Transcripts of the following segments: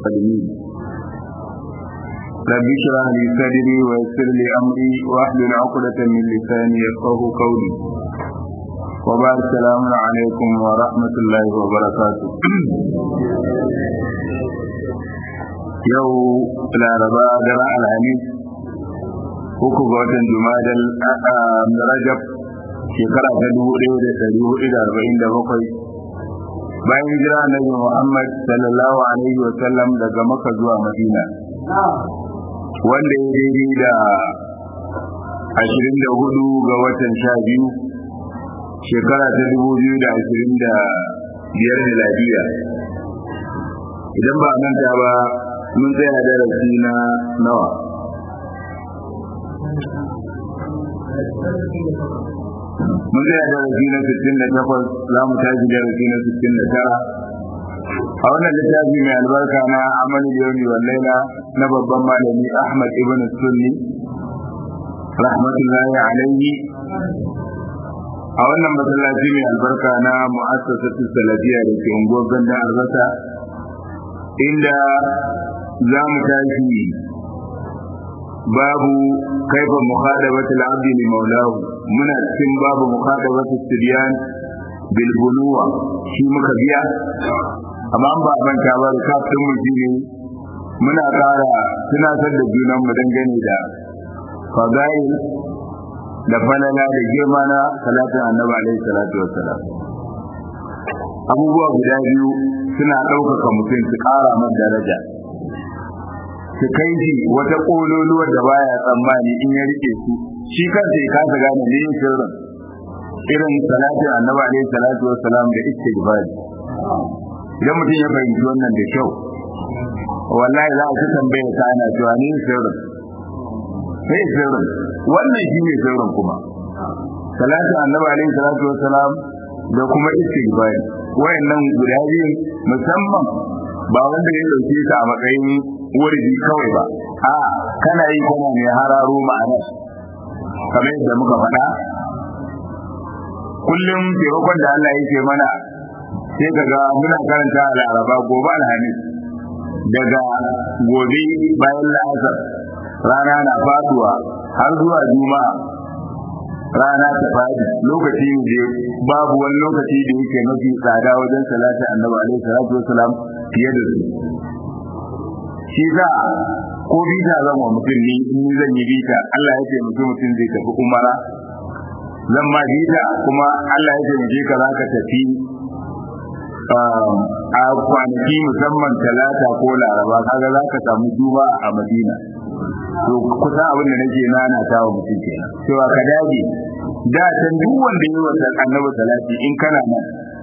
المرسلين رب اشرح لي صدري ويسر لي امري واحلل عقدة من لساني يفقه قولي وبعد السلام عليكم ورحمة الله وبركاته yau laraba daren alhamis uku ga watan jumadal rajab shekara ta dubu ɗaya da ɗari hudu da arba'in da bakwai bayan hijira annabi muhammad sallallahu alaihi wa sallam daga maka zuwa madina wanda ya daidai da ashirin da hudu ga watan sha biyu shekara ta dubu biyu da ashirin da biyar miladiya idan ba manta ba mun tsaya darasi na nawa mun tsaya darasi na 68 za mu tashi darasi na 69 a wannan littafi mai albarka na amalin yawmi wal laila na babban malami ahmad ibn sunni rahmatullahi alaihi a wannan masallaci mai albarka na mu'assasatu salafiyya da ke unguwar ganda albasa inda za mu tashi babu kaifa mukhadabati al-abdi li maulahu muna cikin babu mukhadabati siryan bil bunuwa shi muka biya amma ba manta ba da kafin mu ne muna ƙara tunatar da junan mu dangane da fadail da falala da girma na salatin annabi alaihi salatu wassalam abubuwa guda biyu suna ɗaukaka mutum su ƙara masa daraja su kai shi wata ƙololuwar da baya tsammani in ya rike su shi kansa ya kasa gane ne yin sirrin irin salatin annabi alaihi salatu wassalam da istighfar idan mutum ya fahimci wannan da kyau wallahi za a ci tambaya ta ana cewa ne sirrin sai sirrin wannan shi ne sirrin kuma salatin annabi alaihi salatu wassalam da kuma istighfar wayannan guda biyu musamman ba wanda ya dauke ta a matsayin wurdi kawai ba a kana yi kana mai hararo ma'ana kamar yadda muka faɗa kullum taimakon da Allah yake mana sai kaga muna karanta a laraba gobe alhamis daga gobe bayan la'asar rana na faduwa har zuwa juma'a rana ta fadi lokaci ne babu wani lokaci da yake mafi tsada wajen salati annabi alaihi salatu wasalam fiye da su shi za ko bita zan wa mutum ni in zan yi bita Allah ya ce mutum mutum zai tafi umara zan ma bita kuma Allah ya ce mu ka za ka tafi a kwanaki musamman talata ko laraba kaga za ka samu duba a madina to kusa abin da nake nana ta wa mutum kenan cewa ka dage da can duk wanda yi wa annabi salati in kana nan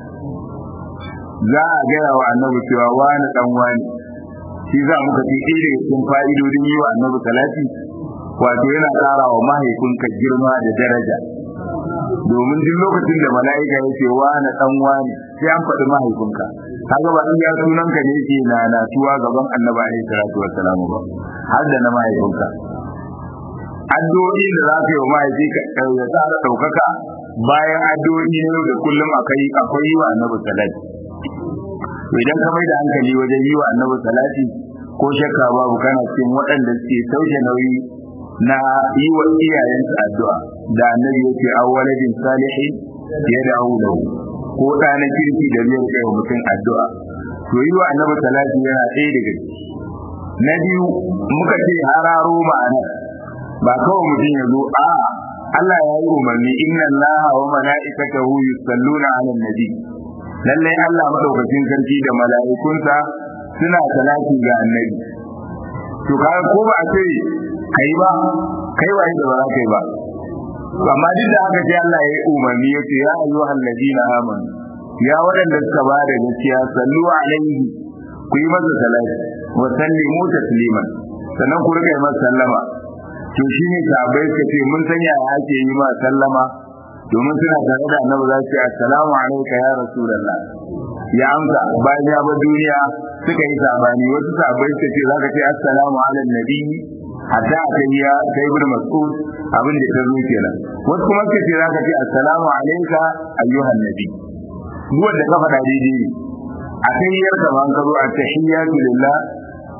za a gaya wa annabi cewa wani dan wani shi za muka ce ɗaya daga cikin fa'idodin yi wa annabi salati wato yana ƙara wa mahaifinka girma da daraja domin duk lokacin da mala'ika ya ce wani dan wani sai an faɗi mahaifinka kaga ba in ya sunan ka ne yake na na tuwa gaban annabi alaihi salatu wassalam ba har da na mahaifinka addu'o'i da za ka yi wa mahaifi ka ya tsara ɗaukaka bayan addu'o'i ne da kullum akai akwai yi wa annabi salati to idan ka mai da hankali wajen yi wa annabi salati ko shakka babu kana cikin waɗanda suke sauke nauyi na yi wa iyayensu addu'a da annabi yake awwaladin salihin ya da'u lahu ko da na kirki da zai kai mutum addu'a to yi wa annabi salati yana ɗaya daga ciki na biyu muka ce hararo ma'ana ba kawai mutum ya zo a Allah ya yi umarni inna Allaha wa mala'ikatahu yusalluna 'alan nabi lalle Allah madaukakin sarki da mala'ikunsa suna salati ga annabi to kaga ko ba a ce kai ba kai waye da ba za kai ba amma duk da haka sai Allah ya yi umarni ya ce ya ayyuhal ladina amanu ya waɗanda suka ba da gaskiya sallu alaihi ku yi masa salati wa sallimu tasliman sannan ku rika yi masa sallama to shine sahabbai suka ce mun san yaya ake yi ma sallama domin suna tare da annabi za su ce assalamu alayka ya rasulullah ya amsa bayan ya bar duniya suka yi sabani wasu sahabbai suka ce zaka ce assalamu ala nabi hatta a kai ya kai ibn mas'ud abin da ta zo kenan wasu kuma suka ce zaka ce assalamu alayka ayyuhan nabi duk wanda ka faɗa daidai ne a kai yar ka ban ka zo a tahiyyatu lillah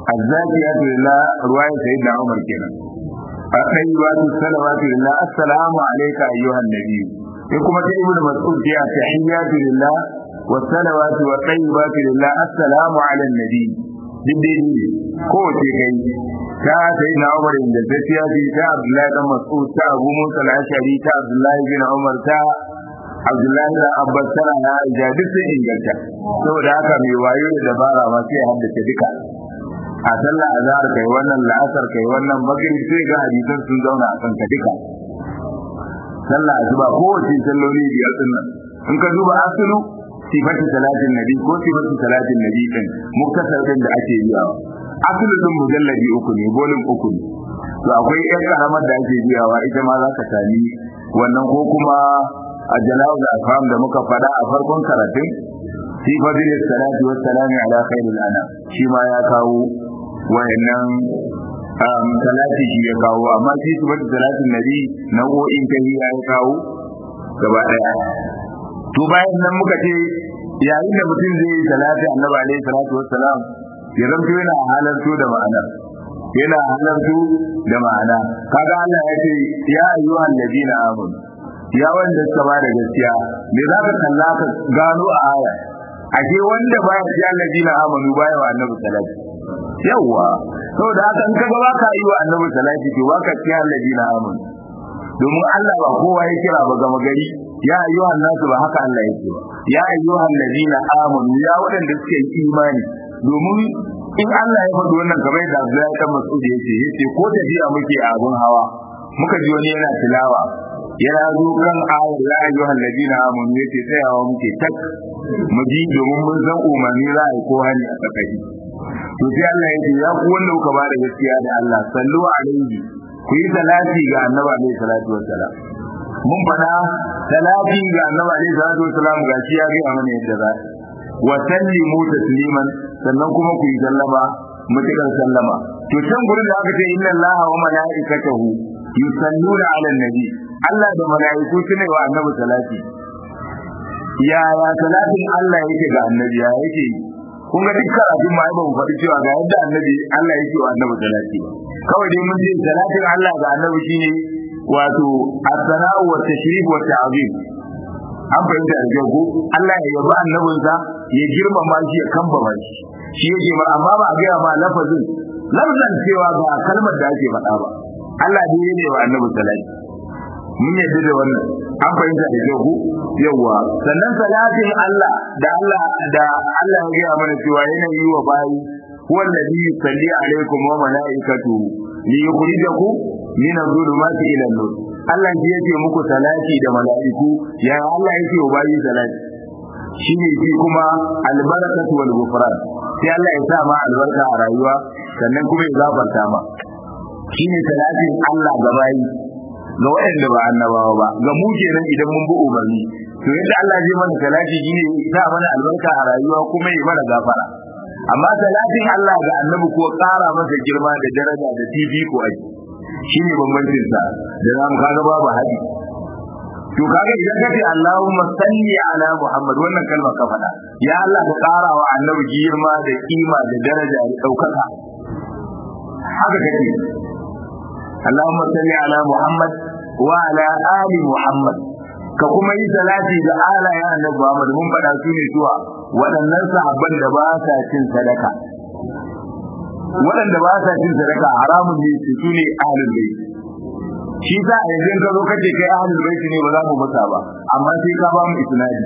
azzakiyatu lillah ruwaya sayyidina Umar kenan ayyatu salawatu lillah assalamu alayka ayyuhan nabiy sai kuma ta ibnu mas'ud ya tahiyyatu lillah wa salawatu wa tayyibatu lillah assalamu ala nabiy dindin ne ko ce kai ta sayyidina Umar inda ta tiyaji ta Abdullahi dan Mas'ud ta Abu Musa al-Ashari ta Abdullahi bin Umar ta Abdullahi da Abbas tana na Aisha duk sun inganta saboda haka mai wayo da dabara ma sai haddace duka a sallah azhar kai wannan la'asar kai wannan maghrib sai ga hadisan sun zauna a kanka duka sallah asuba ko wace salloli biyar din nan in ka duba asulu sifatu salatin nabi ko sifatu salatin nabi din muktasar din da ake yi asulu din mujalladi uku ne bolin uku ne to akwai yan karamar da ake biyawa ita ma za ka sami wannan ko kuma a jala'ul afham da muka fada a farkon karatun fi fadilis salati was salami ala khairil anam shi ma ya kawo wayannan salati shi ya kawo amma shi su bata salatin nabi nau'o'in kai ya kawo gaba daya to bayan nan muka ce yayin da mutum zai yi salati annabi alaihi salatu wassalam ya zanto yana halarto da ma'ana yana halarto da ma'ana kaga Allah ya ce ya ayyuhan ladina amanu ya wanda suka ba da gaskiya me za ka kalla ka gano a aya ashe wanda baya ya ladina amanu baya wa annabi salati yawa saboda haka in kaga baka yi wa annabi salati to baka ciya ladina amanu domin Allah ba kowa ya kira ba gama gari ya ayyuhan nasu ba haka Allah yake ba ya ayyuhan ladina amanu ya wadanda suke imani domin in Allah ya faɗi wannan kamar yadda Abdullahi dan Mas'ud yake yace ko tafiya muke a abun hawa muka ji wani yana tilawa yana zo kan ayar ya ayyuhan ladina amanu yace tsayawa muke tak mu ji domin mun san umarni za a yi ko hali a tsakaki to sai Allah ya ce ya ku wanda kuka ba da gaskiya da Allah sallu alaihi ku yi salati ga annabi alaihi salatu wassalam mun fada salati ga annabi alaihi salatu wassalam ga shi ya ga mana yadda za wa sallimu tasliman sannan kuma ku yi sallama mutukan sallama to can gurin da aka ce inna allaha wa malaikatahu yusalluna ala nabi Allah da malaiku sune wa annabi salati ya ya salatin Allah yake ga annabi ya yake kun ga duk karatun ma ba mu faɗi cewa ga yadda annabi Allah yake wa annabi salati ba kawai dai mun ce salatin Allah ga annabi shine wato as-sana'u wa tashrif wa ta'zim an fahimta da kyau ko Allah ya yabi annabinsa ya girmama shi ya kambama shi shi yake ba amma ba a gaya ma lafazin lafazin cewa ga kalmar da ake faɗa ba Allah ne ne wa annabi salati mun yadda da wannan an fahimta da kyau ko yawa sannan salatin Allah da Allah da Allah ya gaya mana cewa yana yi wa bayi huwa alladhi yusalli alaikum wa malaikatuhu li yukhrijakum min adh-dhulumati ila an-nur Allah shi yake muku salati da mala'iku ya Allah yake wa bayi salati shine shi kuma albarakatu wal ghufran sai Allah ya sa ma albarka a rayuwa sannan kuma ya gafarta ma shine salatin Allah ga bayi ga waɗanda ba annabawa ba ga mu kenan idan mun bi umarni to yadda Allah zai mana salati shine ya sa mana albarka a rayuwa kuma ya mana gafara amma salatin Allah ga annabi ko ƙara masa girma da daraja da fifiko ake shine bambancin sa da zamu kaga babu hadi to kaga idan kace Allahumma salli ala Muhammad wannan kalma ka faɗa ya Allah ka ƙara wa annabi girma da kima da daraja da ɗaukaka haka kace Allahumma salli ala Muhammad wa ala ali Muhammad ka kuma yi salati da alayen annabi Muhammad mun faɗa su ne zuwa waɗannan sahabban da ba sa cin sadaka waɗanda ba sa cin sadaka haramun ne su su ne ahlul bayt shi sa a yanzu ka zo kace kai ahlul bayt ne ba za mu masa ba amma sai ka ba mu isnadi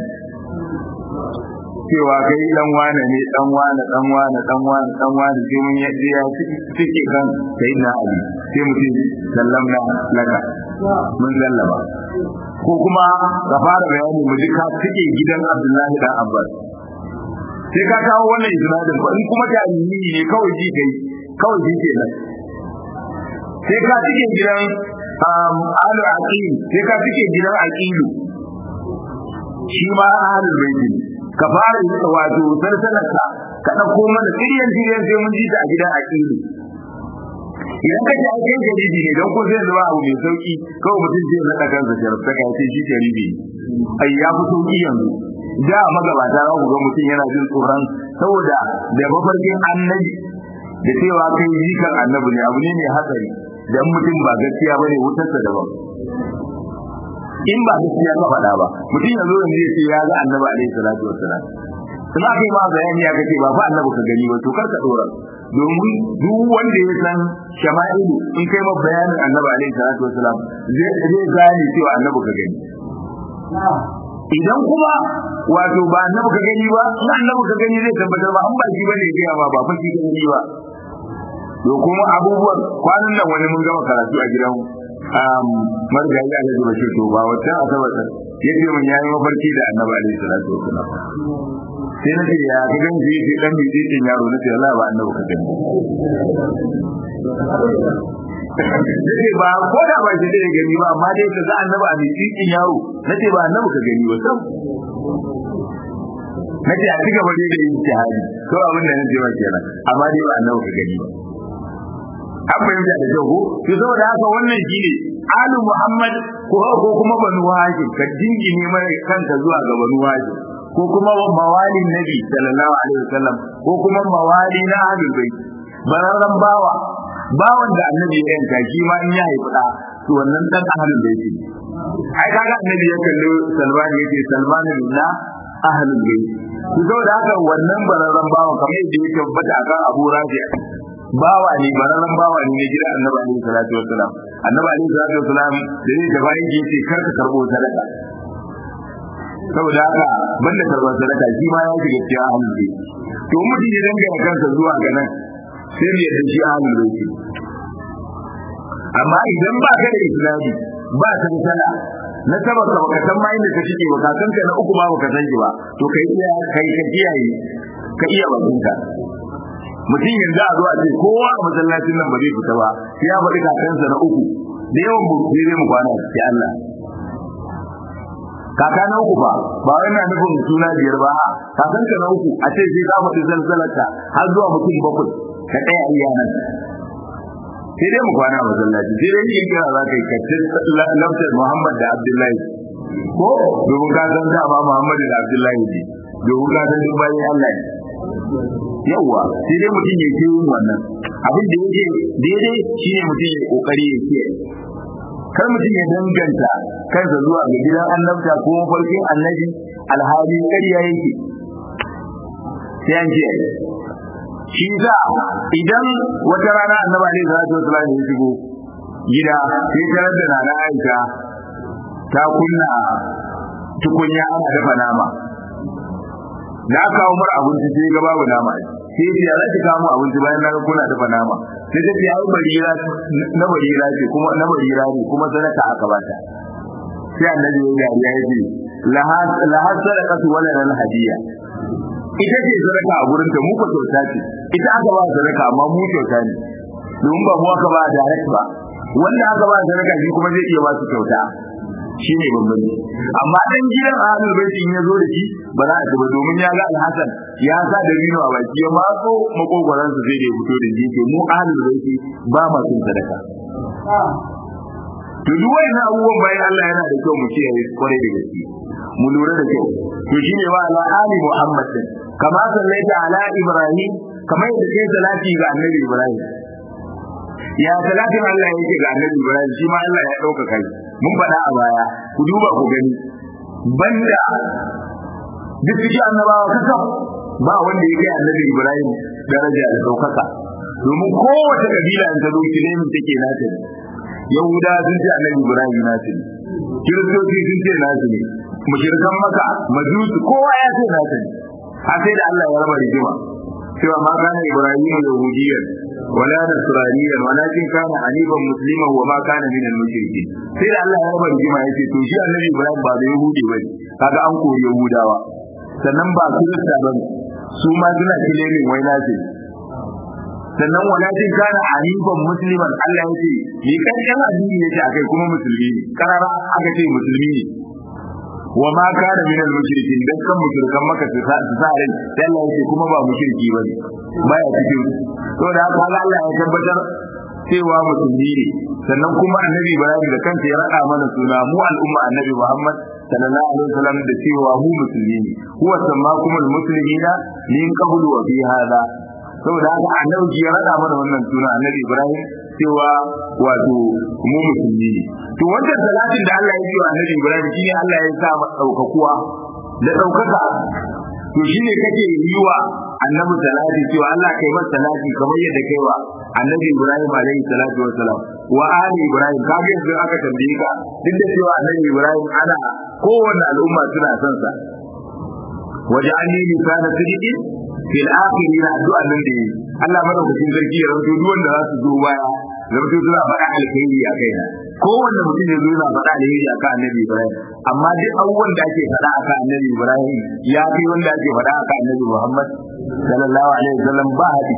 cewa kai dan wane ne dan wane dan wane dan wane dan wane sai mun yadda ya cike kan sai na ali sai mutum sallamna laka mun sallama ko kuma ka fara bayani mu duka cike gidan Abdullahi dan Abbas sai ka kawo wannan isnadin ko in kuma jami'i ne kawai ji kai kawai ji ke nan sai ka cike gidan alu aqil sai ka cike gidan aqilu shi ma ahlul bait ka fara yi wato sarsalarka ka dauko mana tiryan tiryan sai mun ji ta a gidan aqilu idan ka ji ake jaridi ne don ko zai zuwa abu mai sauki kawai mutum zai naɗa kansa jarabta ka ce shi jaridi ai ya fi sauki yanzu da magabata za ku ga mutum yana jin tsoron saboda da mafarkin annabi da cewa kai jikan annabi ne abu ne mai hatsari dan mutum ba gaskiya bane wutarsa daban in ba gaskiya ka faɗa ba mutum yanzu yanzu ya ce ya ga annabi alaihi salatu wassalam kuma aka yi ma bayani ya kace ba fa annabi ka gani ba to kar ka dora domin duk wanda ya san shama'ilu in kai ma bayanin annabi alaihi salatu wassalam zai zai gane cewa annabi ka gani idan kuma wato ba annabi ka gani ba in annabi ka gani zai tabbatar ba an ba shi bane ya ba ba fa shi ka gani ba to kuma abubuwan kwanan nan wani mun gama karatu a gidan marigayi a yanzu bashir to ba wata asabar ya ce mun yayi mafarki da annabi alaihi salatu wasalam sai na ce ya ga gan shi sai dan biji din yaro na ce Allah ba annabi ka gani sai ba ko da ba shi da gani ba amma dai ka ga annabi a biji din yaro na ce ba annabi ka gani ba sam na ce a ci gaba dai da yin jihadi to abin da nake ba kenan amma dai ba annabi ka gani ba an fahimta da kyau ko to saboda haka wannan shine alu muhammad ko ko kuma banu hashim ka jingine mai kanka zuwa ga banu hashim ko kuma mawalin nabi sallallahu alaihi wasallam ko kuma mawali na ahlul bait bararran bawa bawan da annabi ya yanka shi ma in ya haifi da to wannan dan ahlul bait ne ai kaga annabi ya kalli salman yace salman na ahlul bait to saboda haka wannan bararran bawan kamar yadda ya tabbata akan abu rafi bawa ne bararren bawa ne na gida annabi alaihi salatu wassalam annabi alaihi salatu wassalam da ne da bayan yace kar ka karbo sadaka saboda haka banda karban sadaka shi ma ya shiga cikin ahlul bayt to mutum ya dangana kansa zuwa ga nan sai ya da shi ahlul bayt amma idan ba ka da islami ba ka da sala na saba ka baka san ma inda ka shige ba ka san ka na uku ba baka san shi ba to kai iya kai ka kiyaye ka iya bakinka mutum yanzu a zo a ce kowa a masallacin nan ba zai fita ba sai ya faɗi kakansa na uku da yawan mu sai dai mu kwana sai Allah kaka na uku ba ba wai na nufin suna biyar ba kakanka na uku a ce sai ka faɗi zalzalarta har zuwa mutum bakwai ka ɗaya iya nan sai dai mu kwana a masallaci sai dai yin kira za ka yi kacce laftar Muhammad da Abdullahi ko domin ka san dama Muhammad da Abdullahi ne domin ka san duk bayan Allah ne yawwa sai dai mutum ya ke yin wannan abin da yake daidai shine mutum ya kokari ya ke kar mutum ya danganta kansa zuwa ga gidan annabta ko mafarkin annabi alhali ƙarya yake sai an ce shi za idan wata rana annaba ne za ta wasu ya shigo gida sai tarar da nana aisha ta kunna tukunya ana dafa nama da aka kawo mara abinci sai ga babu nama sai ya ce ya zaki kawo abinci bayan na kuna dafa nama sai ta ce ai barira na barira ce kuma na barira ne kuma sadaka aka bata sai annabi ya dariya ya ce lahas sadaqatu wala lal hadiya ita ce sadaka a gurin ta mu ko kyauta ce ita aka ba sadaka amma mu kyauta ne domin ba mu aka ba direct ba wanda aka ba sadaka shi kuma zai iya ba su kyauta shi ne bambanci amma dan gidan ahlul baiti in ya zo da shi ba za a ci ba domin ya ga alhasan ya sa da bino a baki ya matso makogwaran su sai da ya fito da shi ke mu ahlul baiti ba ma cin sadaka to duk wannan abubuwan bayan Allah yana da kyau mu kiyaye kwarai da gaske mu lura da kyau to shine wa ala ali muhammad din kama sallaita ala ibrahim kamar yadda kai salati ga annabi ibrahim ya salatin Allah yake ga annabi ibrahim shi ma Allah ya dauka kai mun faɗa a baya ku duba ku gani banda duk cikin annabawa kasa ba wanda ya kai annabi ibrahim daraja da daukaka domin kowace kabila in ta zo kilemin take nata ne yahuda sun ce annabi ibrahim nasu ne kiristoci sun ce nasu ne mushrikan maka majusi kowa ya ce nasu ne a sai da Allah ya raba rigima cewa ma kana ibrahim yahudiyyan wala nasraniyan walakin kana hanifan musliman wa ma kana min al-mushrikin sai da Allah ya raba rigima yace to shi annabi ibrahim ba da yahudi bane kaga an kori yahudawa sannan ba kirista bane su ma suna kilemin wai nasu ne sannan walakin kana hanifan musliman Allah ya ce ni kankan addini yake akai kuma musulmi ne karara aka ce musulmi ne wa ma kana min al mushrikin dan kan mushrikan maka su sa su sa rai sai Allah ya ce kuma ba mushriki bane baya cikin to da haka Allah ya tabbatar cewa musulmi ne sannan kuma annabi Ibrahim da kansa ya rada mana suna mu al'umma annabi Muhammad sallallahu alaihi wasallam da cewa mu musulmi ne huwa sammakumul muslimina min qablu wa fi hada saboda haka annabi ya rada mana wannan suna annabi Ibrahim cewa wato mu musulmi ne to wannan salatin da Allah ya yi wa annabi Ibrahim shine Allah ya sa daukakuwa da daukaka to shine kake yi wa annabi salati cewa Allah kai masa salati kamar yadda kai wa annabi Ibrahim alaihi salatu wassalam wa ali Ibrahim kaga yanzu aka tambaye ka duk da cewa annabi Ibrahim ana kowanne al'umma suna son sa waj'alni lisana sidiqin fil akhirin addu'a nan da yi Allah madaukakin sarki ya rawaito duk wanda za su zo baya rawaito suna faɗa alkhairi a kaina kowanne mutum ya zo yana faɗa alheri a kan annabi Ibrahim amma duk abubuwan da ake faɗa a kan annabi Ibrahim ya fi wanda ake faɗa a kan annabi Muhammad sallallahu alaihi wasallam ba hadi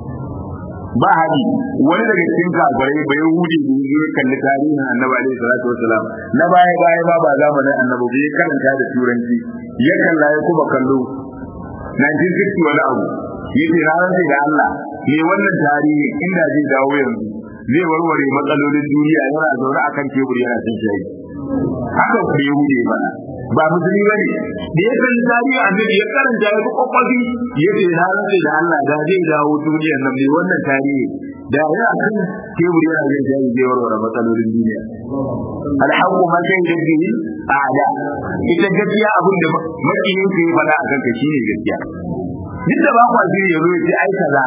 ba hadi wani daga cikin kafirai bai hudi da ya kalli tarihin annabi alaihi salatu wasalam na baya baya ma ba zamanin annabi bai karanta da turanci ya kalla ya kuma kallo 1960 wani abu yace na rantsa da Allah me wannan tarihi inda zai dawo yanzu zai warware matsalolin duniya yana zaune akan teburi yana cin shayi haka ku yi hude mana ba musulmi bane da ya kalli tarihi annabi ya karanta ya fi kwakwafi ya ce na rantsa da Allah da zai dawo duniyar nan me wannan tarihi da ya akan teburi yana cin shayi zai warware matsalolin duniya alhaqqu ma kai da bihi a'da ita gaskiya abin da makiyin ka yi fada akan ka shine gaskiya duk da ba ku asiri ya zo ya ce ai kaza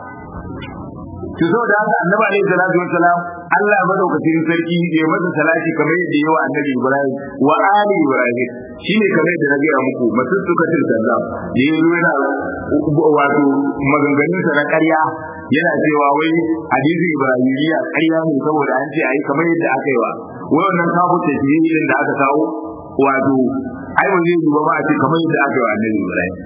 to so da haka annabi alaihi salatu wassalam Allah madaukakin sarki ya masa salati kamar yadda yawa annabi Ibrahim wa ali Ibrahim shine kamar yadda na gaya muku masu suka tilkalla da yazo yana wato maganganun sa na ƙarya yana cewa wai hadisi Ibrahimiyya ƙarya ne saboda an ce ai kamar yadda aka yi wa wai wannan kafu tafiyin da aka kawo wato ai ba zai yi ba a ce kamar yadda aka yi wa annabi Ibrahim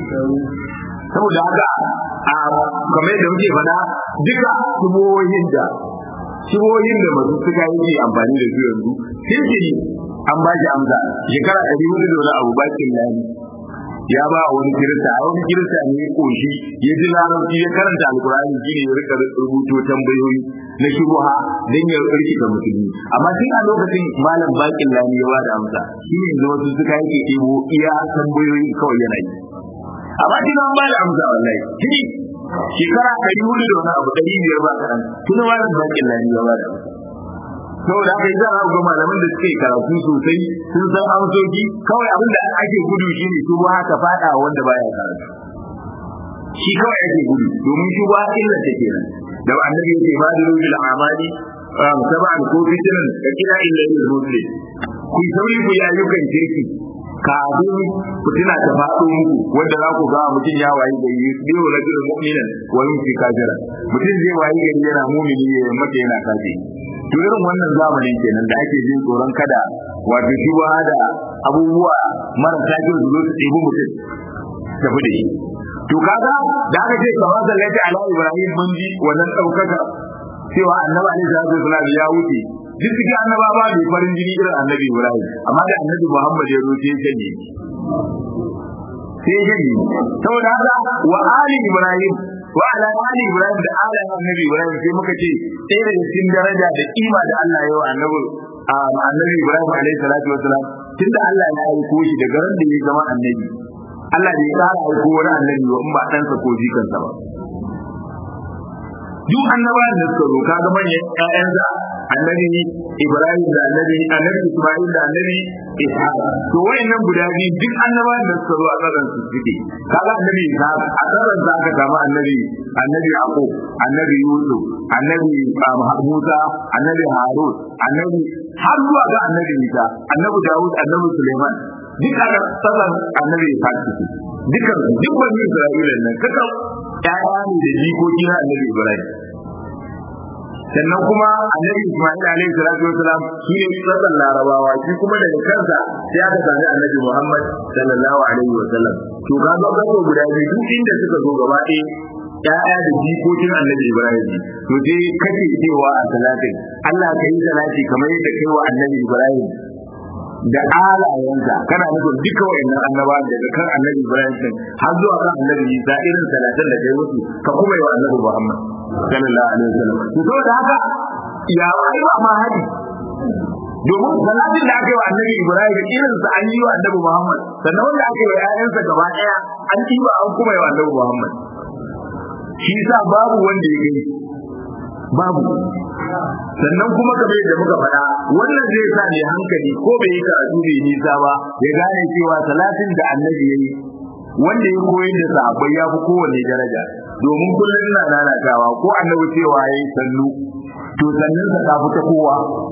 saboda haka a kamar yadda muke faɗa duka shibohin da shibohin da masu suka yi amfani da su yanzu kirkiri an ba shi amsa shekara ɗari hudu da wani abu bakin lani ya ba a wani kirista a wani kirista ne ya koshi ya ji larabci ya karanta alkur'ani shi ne ya rika rubuto tambayoyi na shubuha don ya rikita musulmi amma tun a lokacin malam bakin lani ya ba da amsa shi ne yanzu wasu suka yake ɗebo iya tambayoyi kawai yana yi amma tun an ba da amsa wallahi tuni shekara ɗari hudu da wani abu ɗari biyar ba kaɗan tun malam bakin lani ya ba da amsa saboda haka yi za a ga malaman da suke karatu sosai sun san amsoki kawai abin da ake gudu shi ne shubuha haka fada wanda baya karatu shi kawai ake gudu domin shubuha illa ta kenan da annabi yake ba da rujul amali sab'an ko fitnan da kila illa lil muslim ku sauri ku ya yukan kirki kafin fitina ta faɗo muku wanda za ku ga mutum ya wayi gari biyu rajulun mu'minan wa yumsi kafira mutum zai wayi gari yana mumini ya mata yana kafiri to irin wannan zamanin kenan da ake jin tsoron kada wato shi da abubuwa marasa kyau su zo su ɗebi mutum tafi da shi to kaga da aka ce kamar sallati ala ibrahim mun ji wannan ɗaukaka cewa annabi alaihi salatu wasalam ya wuce duk cikin annaba ba mai farin jini irin annabi ibrahim amma da annabi muhammad ya zo sai ya shanye sai ya shanye saboda haka wa ali ibrahim wa ala ali ibrahim da ala annabi ibrahim sai muka ce sai daga cikin daraja da kima da Allah ya yi wa annabi annabi ibrahim alaihi salatu wasalam tunda Allah ya aiko shi daga ran da ya zama annabi Allah bai kara aiko wani annabi ba in ba ɗansa ko jikansa ba duk annabawan da suka zo kaga manyan ƴaƴansa annabi Ibrahim da annabi annabi Isma'il da annabi Ishaq to wayannan guda biyu duk annabawan da suka zo a tsaron su suke kaga annabi Ishaq a tsaron sa aka samu annabi annabi Yaqub annabi Yusuf annabi Musa annabi Harun annabi har zuwa ga annabi Isa annabi Dawud annabi Suleiman duk a tsaron annabi Ishaq suke dukkan duk wani Isra'ila nan kaka ƴaƴa ne da jikoki na annabi Ibrahim sannan kuma annabi Isma'il alaihi salatu wasalam shi ne tsakan larabawa shi kuma daga kansa sai aka sami annabi Muhammad sallallahu alaihi wasallam to ga ga gaba guda biyu duk inda suka zo gaba ɗaya ya'ya da jikokin annabi Ibrahim to sai kake cewa a salatin Allah ka yi salati kamar yadda kai wa annabi Ibrahim da alayensa kana nufin duka wayannan annaba daga kan annabi Ibrahim din har zuwa kan annabi Isa irin salatan da kai musu ka kuma yi wa annabi Muhammad sallallahu alaihi wasallam to saboda haka ya ai ba ma hadi domin salatin da aka yi wa annabi Ibrahim irin sa an yi wa annabi Muhammad sannan wanda aka yi wa ƴaƴansa gaba ɗaya an yi wa an kuma yi wa annabi Muhammad shi sa babu wanda ya gani babu sannan kuma kamar yadda muka faɗa wannan zai sa ne hankali ko bai yi karatu bai nisa ba ya gane cewa salatin da annabi ya yi wanda ya koyi da sahabbai ya fi kowanne daraja domin kullum ina lalatawa ko annabi cewa ya yi sannu to sannan sa ta fi ta kowa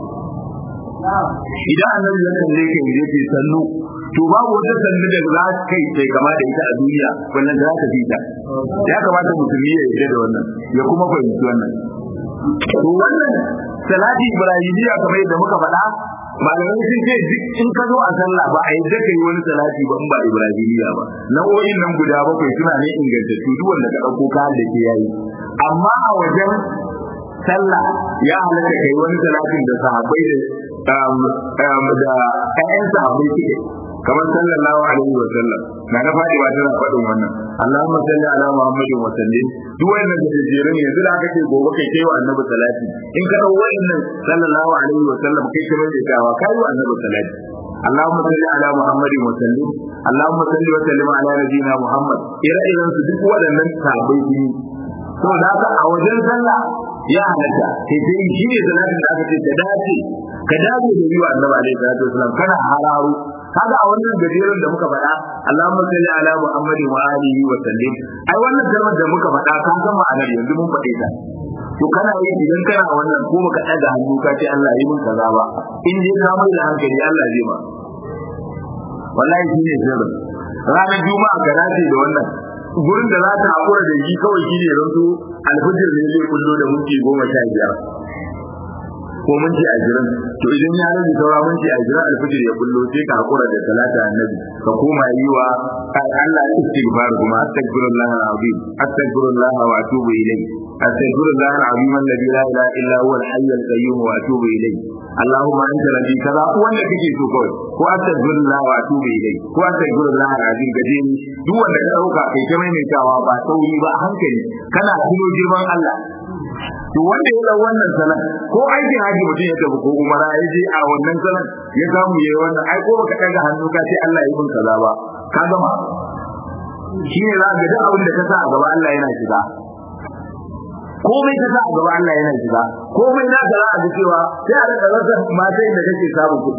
idan annabi ya kalle ka yi ce sannu to babu wata sannu da za ka kai sai kama da ita a duniya wannan za ta fita ya kamata musulmi ya yarda da wannan ya kuma fahimci wannan to wannan salati ibrahimiya kamar yadda muka faɗa malamai sun ce duk in ka zo a sallah ba a yi da kai wani salati ba in ba ibrahimiya ba nau'o'in nan guda bakwai suna ne ingantattu duk wanda ka ɗauko ka da ke yayi amma a wajen sallah ya halatta kai wani salatin da sahabbai da da ƴaƴan sahabbai suke kamar sallallahu alaihi wa sallam na na fadi ba tana faɗin wannan Allahumma salli ala Muhammadin wa sallim duk wannan da jere ne yanzu da aka ce gobe kai kai wa annabi salati in ka dau wannan sallallahu alaihi wa sallam kai kai mai dawa kai wa annabi salati Allahumma salli ala Muhammadin wa sallim Allahumma salli wa sallim ala nabiyyina Muhammad ire iren su duk waɗannan sahabbai ne saboda haka a wajen sallah ya halatta kai sai shi ne salatin da aka ce ka dace ka dace da yi wa annabi alaihi salatu wasallam kana hararo kaga a wannan gajeren da muka faɗa Allahumma salli ala Muhammadin wa alihi wa sallim ai wannan kalmar da muka faɗa ka san ma'anar yanzu mun faɗe ta to kana yi idan kana wannan ko baka ɗaga hannu ka ce Allah yi min kaza ba in dai ka mai da hankali Allah zai ma wallahi shine sirrin ranar juma'a ka dace da wannan gurin da za ta haƙura da shi kawai shi ne rantu alfijir ne zai kullo da minti goma sha biyar ko minti ashirin to idan ya rage saura minti ashirin alfijir ya kullo sai ka haƙura da talata annabi ka koma yi wa Allah istighfar kuma astaghfirullah alazim astaghfirullah wa atubu ilayh astaghfirullah alazim alladhi la ilaha illa huwa al-hayy al-qayyum wa atubu ilayh Allahumma anta rabbi kaza wanda kake so kawai ko astaghfirullah wa atubu ilayh ko astaghfirullah alazim gaje ni duk wanda ka dauka kai ta maimaitawa ba sauri ba hankali kana tuno girman Allah to wanda ya dau wannan salat ko aikin haji mutum ya tafi ko umara ya je a wannan salat ya samu yayi wannan ai ko baka daga hannu ka ce Allah ya yi min kaza ba ka gama shi ne za ga duk abin da ka sa a gaba Allah yana shiga komai ka sa a gaba Allah yana shiga komai na ka za a ga cewa sai a rika rasa matan da kake samun kuɗi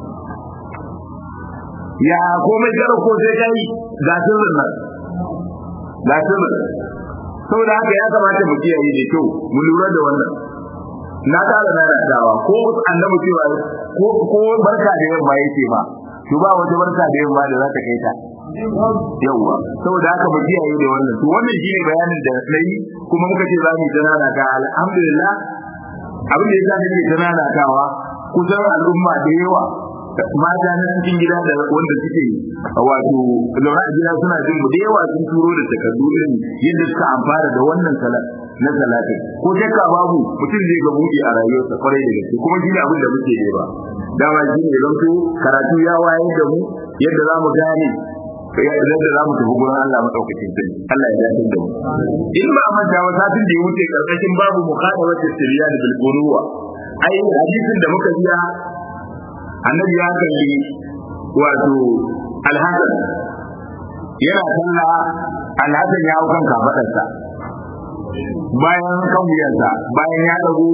ya komai karo ko sai kai ga sirrin nan ga sirrin saboda haka ya kamata mu kiyaye da kyau mu lura da wannan na tara na radawa ko annabi cewa ko ko barka da yamma yake ba to ba wata barka da yamma da za ta kai ta yawwa saboda haka mu kiyaye da wannan to wannan shine bayanin da nayi kuma muka ce za mu tanana ka alhamdulillah abin da yasa nake tanana kawa kusan al'umma da yawa mata na cikin gida da wanda suke wato zaune a gida suna jin mu da yawa sun turo da takardu irin yadda suka amfana da wannan salat na salatin ko shakka babu mutum zai ga buɗe a rayuwarsa kwarai da gaske kuma shi ne abin da muke ne ba dama shi ne zanto karatu ya wayar da mu yadda za mu gane yadda za mu tafi gurin Allah madaukakin sai Allah ya dace da mu in ba manta wa satin da ya wuce karkashin babu muqadawati sirriyan bil quruwa ai hadisin da muka biya annabi ya kalli wato alhassan yana sallah alhassan ya hau kan kafadarsa bayan kan wuyansa bayan ya dago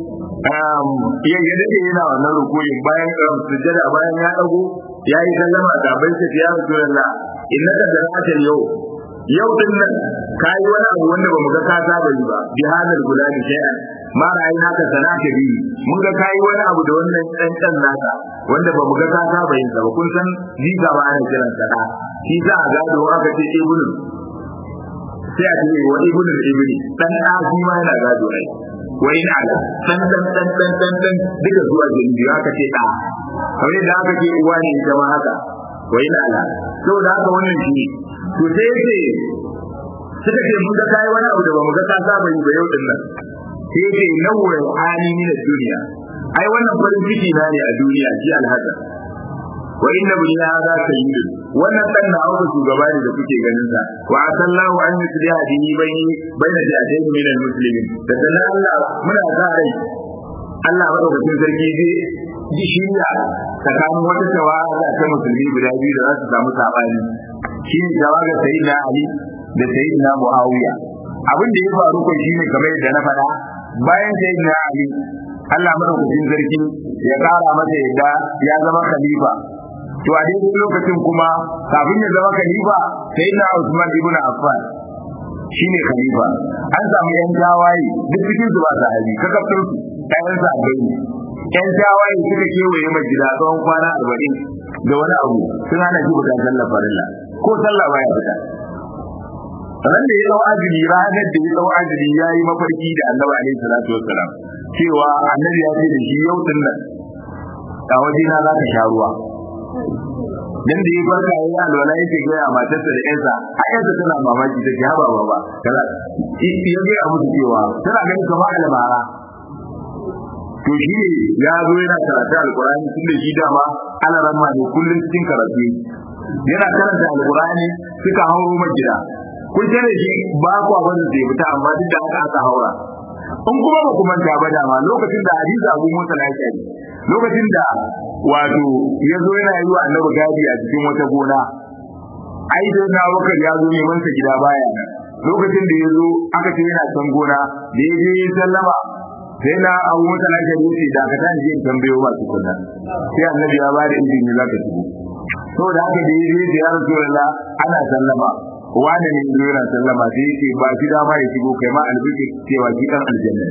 ya ya dade yana wannan rukuyin bayan sujjada bayan ya dago ya yi sallama da bai ce ya rasulullah innaka zarata yau yau din nan kai wani abu wanda bamu ga ka saba yi ba bi hadal gulani shay'an ma ra'ayi naka sanata bi mun ga kai wani abu da wannan dan dan naka wanda bamu ga ka saba yin sa ba kun san jiga ba ana kiran sa da shi za a gado aka ce ibnu sai a ce wa ibnu ibni dan da shi ma yana gado ai wa in ala dan dan dan dan dan dan duka zuwa jinji aka ce da kamar da aka ce uwa ne ita ma haka wa in ala saboda haka wannan shi to sai yace suka ce mun ga kai wani abu da bamu ga ka saba yi ba yau din nan sai yace nawwar hali min duniya ai wannan farin ciki na ne a duniya ji alhaza wa inna bi hadha sayyid wannan dan na auka shugaba ne da kuke ganin sa wa asallahu an yusliha dini bayni bayna jadayn min almuslimin da dan Allah muna sa rai Allah madaukakin sarki zai ji shirya tsakanin wata tawaga ta musulmi guda biyu da za su samu sabani shi ne tawaga sayyidina Ali da sayyidina Muawiya abin da ya faru ko shine kamar yadda na faɗa bayan sai na Ali Allah madaukakin sarki ya kara masa yadda ya zama khalifa to a daidai lokacin kuma kafin ya zama khalifa sai na Usman ibn Affan shine khalifa an samu yan tawaye duk cikin su ba sahabi kakafin su ɗayan sahabbai ne yan tawaye suka kewaye mai gida tsawon kwana arba'in da wani abu sun hana shi fita sallar farilla ko sallah baya fita ran da ya dau ajili ranar da ya dau ajili ya yi mafarki da annabi alaihi salatu wassalam cewa annabi ya ce da shi yau din nan a waje na za ka sha ruwa dan da ya farka ya yi alwala yake ga ya matarsa da yansa a yansa tana mamaki ta ya baba ba kaza ya ga musu cewa tana ganin kamar albara to shi ne ya zo yana karatu alkurani tun da shi dama alaran ma ne kullum cikin karatu yana karanta alkurani suka hauro majida kun tare shi ba ku abin da zai fita amma duk da haka aka haura in kuma ba ku manta ba dama lokacin da hadisi abu musa lafiya lokacin da wato ya zo yana yi wa annabi gadi a cikin wata gona ai da na wakar ya zo neman sa gida baya nan lokacin da ya zo aka ce yana can gona da ya je ya sallama sai na abu musa lafiya ya ce da ka tashi in tambayo ba tukunna sai annabi ya ba da izini za ka shigo saboda haka da ya je ya rasulullah ana sallama wani ne zo yana sallama sai yake ba shi dama ya shigo kai ma albiki cewa shi dan aljanna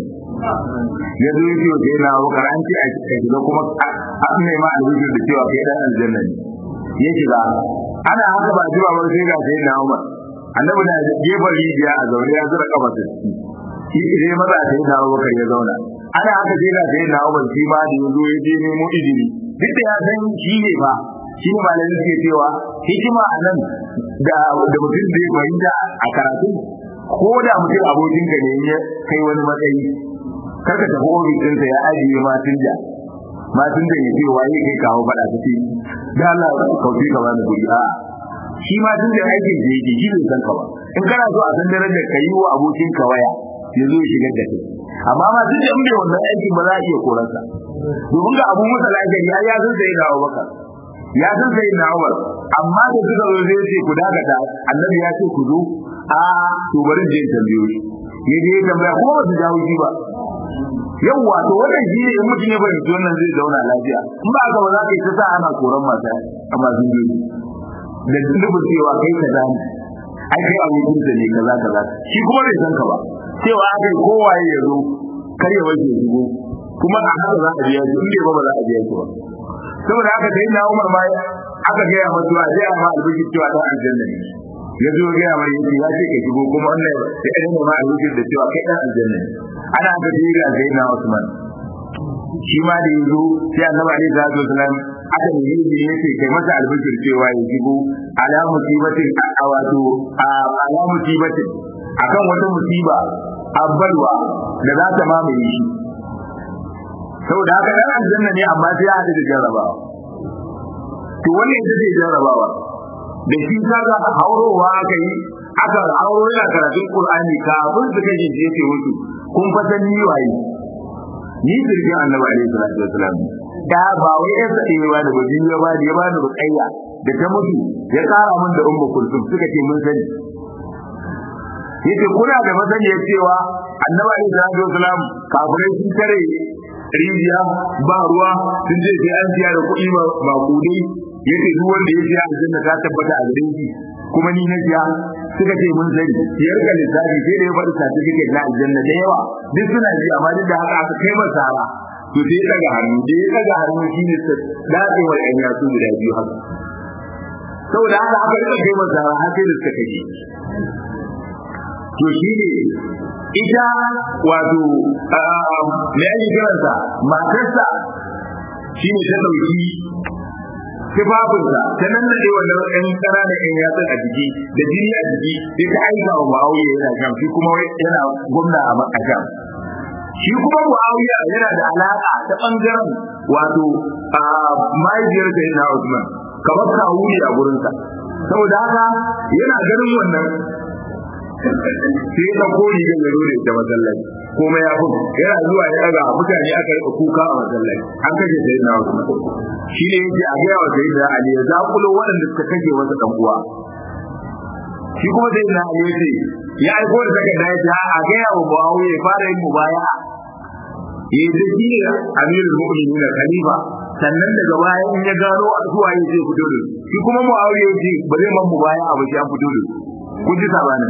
ya zo yake wa sai na wakar an ce a shiga kuma an ne ma albiki da cewa kai dan aljanna ne ya shiga ana haka ba ji ba sai ga sai na umar annabi na gefen rijiya a zaune ya zura kafa ta shi sai maza sai na wakar ya zauna ana haka sai ga sai na umar shi ma da ya zo ya je nemo izini duk da ya san shi ne fa shi ne malamin suke cewa hikima a nan da mutum zai fahimta a karatu ko da mutum abokin ka ne ya kai wani matsayi kar ka tafi ofis ɗinsa ya ajiye matin da matin da ya ce waye kai kawo faɗa ta ce da Allah kauce ka bani kuɗi a shi ma tun da aikin da yake shi bai san ka ba in kana so a san darajar ka yi wa abokin ka waya ya zo ya shigar da kai amma ma tun da in bai wannan aikin ba za a iya korarsa domin ga abu musa lafiya ya ya san sai da Abubakar ya san sai na Umar amma da suka zo zai ce ku dakata annabi ya ce ku zo a to bari je in tambayo shi ya je tambaya ko ba su jawo shi ba yawwa to wannan shi ne in mutum ya fahimci wannan zai zauna lafiya in ba ka ba za ka yi ta sa ana koran mata a masu gidi da dubin cewa kai ka zani ai kai abokin da ne kaza kaza shi kuma bai san ka ba cewa aka yi kowaye ya zo kar ya wace shigo kuma a haka za a biya shi in bai ba ba za a biya shi ba saboda haka sai na Umar ma aka ga ya mutuwa sai amma albishi cewa dan aljanna ne ya zo ga mai yace ya ce ka shigo kuma wannan ya irin ma albishi da cewa kai dan aljanna ne ana ga jira sai na Usman shi ma da yazo sai Annabi Ali sallallahu alaihi wasallam aka yi yi yace kai masa albishir cewa ya shigo ala musibatin a wato ala musibatin akan wata musiba abbalwa da za ta mamaye shi saboda haka dan aljanna ne amma sai ya hada da jarrabawa to wannan ita ce jarrabawa da shi kaga haurowa aka yi aka hauro yana karatun qur'ani kafin su kaje je ce musu kun fatan ni waye ni sirrin annabi alaihi salatu wasalam da ba wai ya sade ba da bajin ya ba da ya ba da bukayya da ta mutu ya kara min da ummu kulsum suka ce mun sani yace kuna da masaniyar cewa annabi alaihi salatu wasalam kafirai sun tare rijiya ba ruwa sun je sai an siya da kuɗi ba kudi yace duk wanda ya siya aljanna ta tabbata a gare shi kuma ni na siya suka ce mun sani ya rika lissafi sai da ya faɗi certificate na aljanna da yawa duk suna ji amma duk da haka aka kai masa sara to sai ya daga hannu da ya daga hannu shi ne datsewar ɗan yatsu guda biyu haka saboda haka aka rika kai masa sara har sai da suka kashe to shi ne ita wato me ake kiransa matarsa shi ne ta ɗauki tufafinsa ta nan da wannan ɗan ƙananan ɗan yatsun a jiki da jini a jiki sai ta aika wa ma'auya yana sham shi kuma yana gwamna a makasham shi kuma mu'awiya yana da alaƙa ta ɓangaren wato mahaifiyar da yana Usman kamar kawu ne a gurinsa saboda haka yana ganin wannan sai ya kori da yaro ne da masallaci kuma ya fi yana zuwa ya daga mutane aka yi kuka a masallaci an kashe sai na wasu shi ne yake a gaya wa sai da ali ya zakulo waɗanda suka kashe masa dan uwa shi kuma sai na Ali yace ya aiko da takarda ya ce a ga yawo Muawiya ya fara yin mubaya yayi da shi amirul mu'minin khalifa sannan daga baya in ya gano a zuwa ya ce fito da shi kuma Muawiya ya ce ba zai man mubaya a ba shi an fito da kun ji sabanin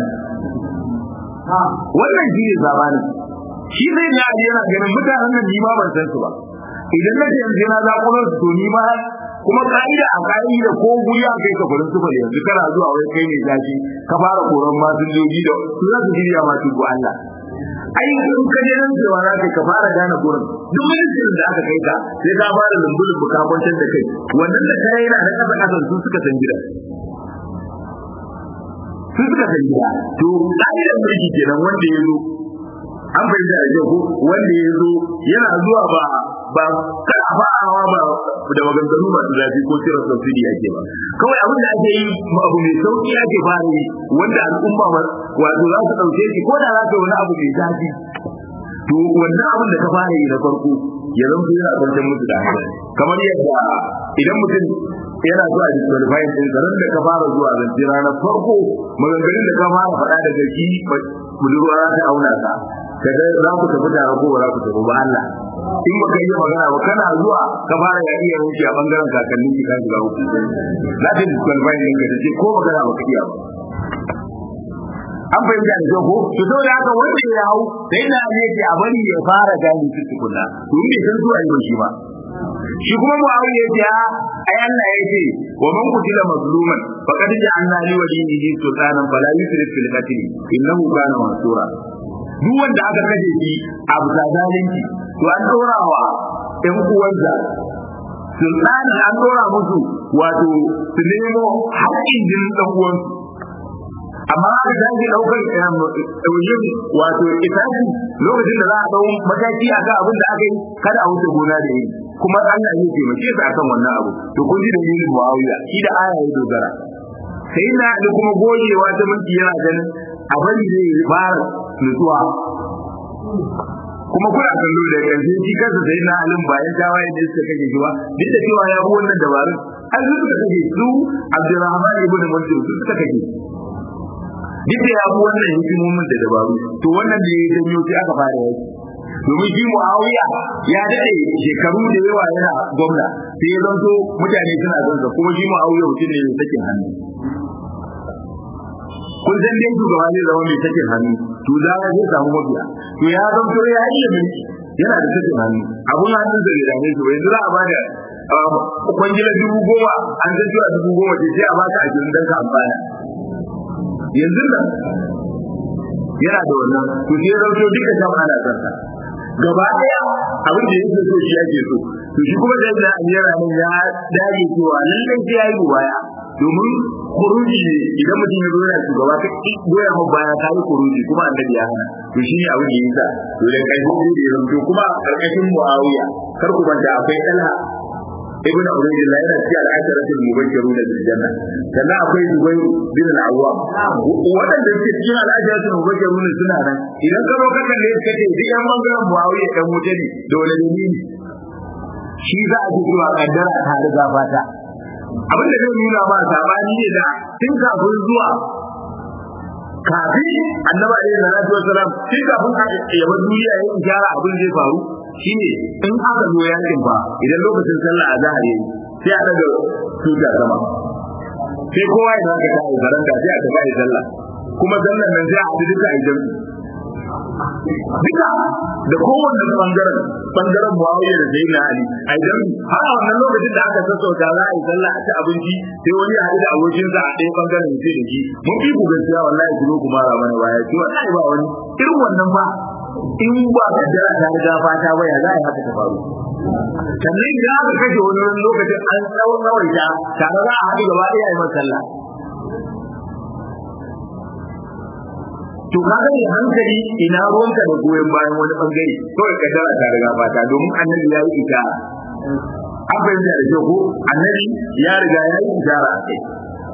wannan shi ne sabanin shi zai ne Ali yana ganin mutanen nan ni ma ban san su ba idan na yanzu na zakulo su to ni ma kuma ka'ida a ka'ida ko guri a kai ka furin sufar yanzu kana zuwa wai kai ne zaki ka fara koran masinjoji da su za su shirya ma tuku Allah ai in ka je nan cewa za ka fara gane gurin duk ministrin da aka kai ka sai ka fara lumbulun bukabancin da kai wannan da kai yana da kasa kasan su suka san gida su suka san gida to ka'idar mulki kenan wanda ya zo an fahimta da ko wanda ya zo yana zuwa ba ba kada fa'awa ba da maganganu masu zafi ko cire subsidy ake ba kawai abin da ake yi abu mai sauki ake fara yi wanda al'umma wato za su ɗauke shi ko da za ka wani abu mai zafi to wannan abin da ka fara yi na farko ya zama yana kwantar musu da hankali kamar yadda idan mutum yana zuwa disqualifying din garin da ka fara zuwa zance ranar farko maganganun da ka fara faɗa daga shi budurwa za ta auna ka kaga za ku tafi tare ko ba za ku tafi ba Allah in baka yi magana ba kana zuwa ka fara ya iya wuce a bangaren kakannin ki kan shiga uku za ta disqualify din ka ce ko magana ba ka iya ba an fahimta da kyau ko to saboda haka wanda ya hau sai na ne ce a bari ya fara gani su tukunna to in bai san zuwa yi shi ba shi kuma muawiya ya ce ai Allah ya ce wa man qutila mazluman faqad ja'alna li waliyhi sultanan fala yusrif fil qatl innahu kana mansura duk wanda aka kashe shi a bisa zalunci to an dorawa ɗan uwansa sultani an dora musu wato su nemo haƙƙin jinin ɗan uwansu amma aka tashi ɗaukar ɗauyin wato itaci lokacin da za a ɗau mataki a kan abin da aka yi kada a wuce gona da yi kuma Allah ya taimake su akan wannan abu to kun ji dalilin Muawiya shi da aya ya dogara sai na da kuma gogewa ta mulki yana ganin a bari zai fara nutsuwa kuma kuna kallo da ƙarshe shi kansa sai na alim bayan tawaye da suka kake shi ba duk da cewa ya bi wannan dabarun an su suka kake su Abdurrahman ibn Mansur su suka kake duk da ya bi wannan hikimomin da dabaru to wannan da ya janyo sai aka fara yaki domin shi Muawiya ya dade shekaru da yawa yana gwamna sai ya zanto mutane suna zanza kuma shi Muawiya mutum ne mai sakin hannu kun san dai shugaba zai zama mai sakin hannu to za a zai samu mabiya to ya zanto ya iya mulki yana da sakin hannu abun hannun da ya dame shi yanzu za a bada kwangila dubu goma an san cewa dubu goma ce sai a baka ashirin don ka amfana yanzu nan yana da wannan to sai ya zanto duka shan ana sarsa gaba daya abin da yake so shi ake so to shi kuma da yadda amira nan ya dage cewa lallai sai yayi baya domin kuruji idan mutum ya zo yana shugaba ka goya mu baya ka yi kuruji kuma annabi ya hana to shi ne abin da yasa to da kai hudu da yanzu kuma karkashin muawiya kar ku banta akwai talha ibn ubaydillah yana cikin al'asharatul mubashshiruna bil janna sannan akwai zubair bin al-awwam wadanda suke cikin al'asharatul mubashshiruna suna nan idan ka zo ka kalle suka ce duk yan bangaren muawiya dan wuta ne da wani dalili shi za a ji zuwa kaddara ta riga fata abin da zai nuna ba sabani ne da tun kafin zuwa kafin annabi alaihi salatu wasalam tun kafin ya bar duniya ya gyara abin zai faru shine in aka zo yakin ba idan lokacin sallah a zahar yayi sai a daga tuta sama sai kowa ya zaka ta yi zaranda sai a tafi sallah kuma sallan nan sai a haɗu duka a jami'i duka da kowanne bangaren bangaren muawiya da sayyidina ali a jami'i har a wannan lokacin da aka sassauta za a yi sallah a ci abinci sai wani ya haɗu da abokinsa a ɗaya bangaren sai da shi mun fi ku gaskiya wallahi ku zo ku mara mana baya ki wallahi ba wani irin wannan ba in ba ka jira ta riga fata ba ya za a yi haka ta faru sannan idan aka kashe wani lokacin an tsawon tsawaita tare za a haɗu gaba ɗaya yi sallah to kaga ne hankali ina ruwanka da goyon bayan wani bangare kawai ka dara ta riga fata domin annabi ya yi ita an fahimta da kyau ko annabi ya riga ya yi ishara a kai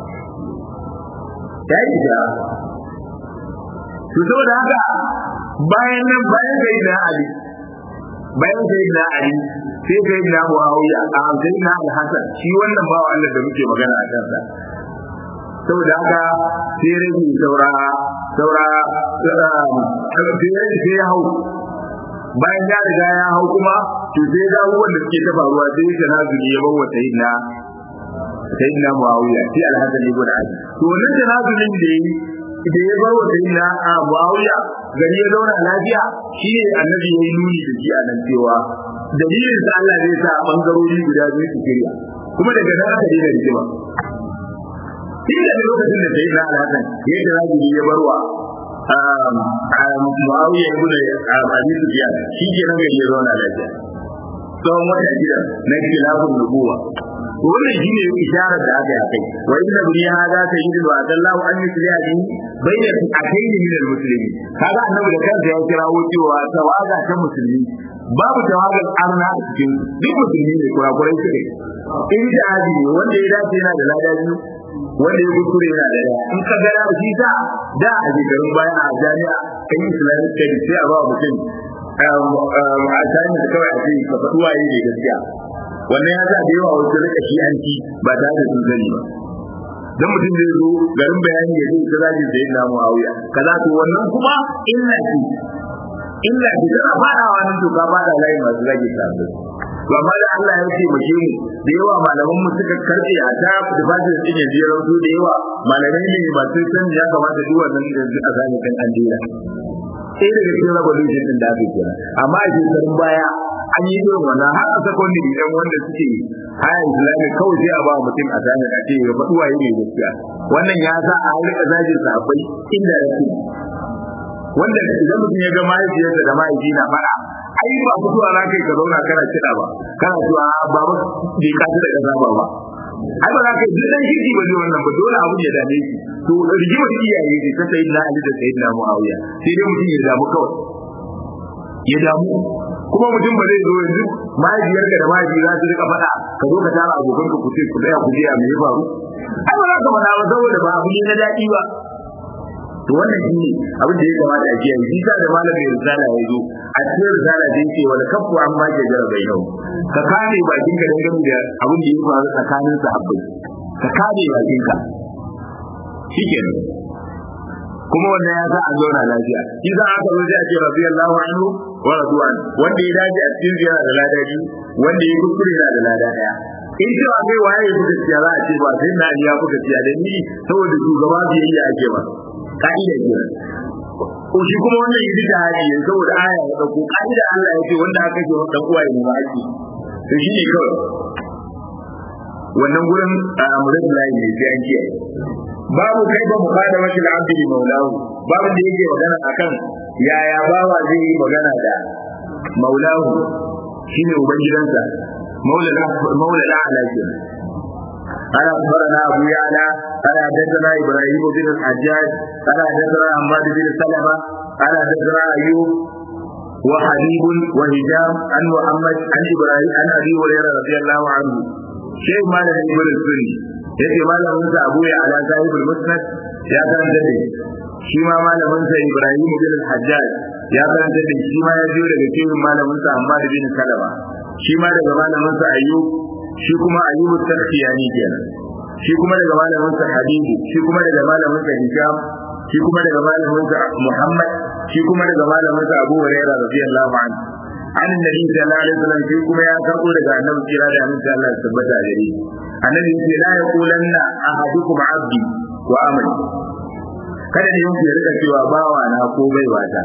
ya yi ishara to saboda haka bayan nan bayan sai na ali bayan sai na ali sai sai na muawiya a sai na al-hasan shi wannan bawa Allah da muke magana a kansa saboda haka sai rage saura saura sai ya hau bayan ya riga ya hau kuma to sai ga abubuwan da suke ta faruwa sai ya na zuri ya bawa sayyidina sayyidina muawiya sai alhassan ibn ali to wannan tanazulin da yi da ya bawa sayyidina muawiya gari ya zauna lafiya shi ne annabi ya yi nuni da shi a nan cewa dalilin sa Allah zai sa bangarori guda biyu su shirya kuma daga nan aka daina rigima shi da lokacin da sayyidina alhassan ya yi tanazuli ya barwa Muawiya ibn Abi Sufyan shi ke nan gari ya zauna lafiya tsawon wata shida na khilafun nubuwa wannan shi ne isharar da aka yi kai wa inna bi hada sayyidu wa adallahu an yusliha bi bayna akaini min al-muslimi kaga annabi da kansa ya kirawo cewa tawaga ta musulmi babu tawagar arna a cikin duk musulmi ne kurakurai su ne in da hadi ne wanda ya dace yana da lada biyu wanda ya kuskure yana da daya in ka gara shi sa da a shekarun baya a jami'a kan islamic study sai a ba mutum a tsarin da kawai a ce ka faɗi waye ne gaskiya wannan ya sa da yawa wasu rika shi an ci ba tare da sun sani ba dan mutum zai zo garin bayani ya zai kaza ji sai na muawiya kaza to wannan kuma illa ce illa ce tana fadawa nan to ka fada layi masu rage sabbin to amma da Allah ya ce mace mu da yawa malaman mu suka karbe a ta da fajin din ya jira su da yawa malamai ne masu san ya kamata duk wannan da a zani kan an dira sai daga cikin revolution din da aka kira amma a shekarun baya an yi irin wannan har a secondary dan wanda suke haya islami kawai sai a ba mutum a zani a ce ya faɗi waye ne gaskiya wannan ya sa a rika zagin sahabbai inda yake wanda idan mutum ya ga mahaifiyarsa da mahaifi na faɗa ai ba mutuwa za ka yi ka zauna kana kiɗa ba kana cewa baba bai kasu da ƙasa ba ba ai ba za ka yi duk dan shirki ba zai wannan ba dole abun ya dame shi to rigimar iyaye ne ta sayi na Ali da sayi na Muawiya sai dai mutum ya damu kawai ya damu kuma mutum ba zai zo yanzu mahaifiyarka da mahaifi za su rika faɗa ka zo ka tara abokan ka ku ce ku tsaya ku je a me ya faru ai ba za ka faɗa ba saboda ba abu ne na daɗi ba to wannan shi ne abin da ya kamata a kiyaye shi sa da malamin risala ya zo a cikin risala da yake wani kafu an ba ke jara bai yau ka kare bakin ka dangane da abin da ya faru tsakanin sahabbai ka kare bakin ka shikenan kuma wannan ya sa an zauna lafiya shi za aka zo sai a ce radiyallahu anhu wa radwan wanda ya dace a cikin ziyara da lada biyu wanda ya kuskure yana da lada daya in cewa kai waye ya fuka ciya za a ce ba sai na ya fuka ciya da ni saboda shugaba biyayya ake ba ka'ida ke ko shi kuma wannan yi da hali ne saboda aya ya dauko ka'ida Allah ya ce wanda aka ce dan uwa ne ba ake to shi ne kawai wannan gurin amurin layi ne sai an kiyaye babu kai ba mukada wa shil abdi li maulahu babu da yake magana akan yaya bawa zai yi magana da maulahu shine ubangidansa maulana maulana ala kenan قال أخبرنا أبو يعلى قال حدثنا إبراهيم بن الحجاج قال حدثنا حماد بن سلمة قال حدثنا أيوب وحبيب وهشام عن محمد عن إبراهيم عن أبي هريرة رضي الله عنه شيخ مالك ابن السني yake malamin sa Abu ya ala sahibul musnad ya karanta da shi ma malamin sa Ibrahim bin al-Hajjaj ya karanta da shi ma ya jiyo daga cikin malamin sa Hammad bin Salama shi ma daga malamin sa Ayyub shi kuma Ayyub at-Tarkhiyani kenan shi kuma daga malamin sa Habibu shi kuma daga malamin sa Hisham shi kuma daga malamin sa Muhammad shi kuma daga malamin sa Abu Hurairah radiyallahu anhu an nabi sallallahu alaihi wasallam shi kuma ya karbo daga annabi kira da annabi Allah ya tabbata a gare annabi yace la yaqulanna ahadukum abdi wa amali kada ne yake rika cewa bawa na ko baiwa ta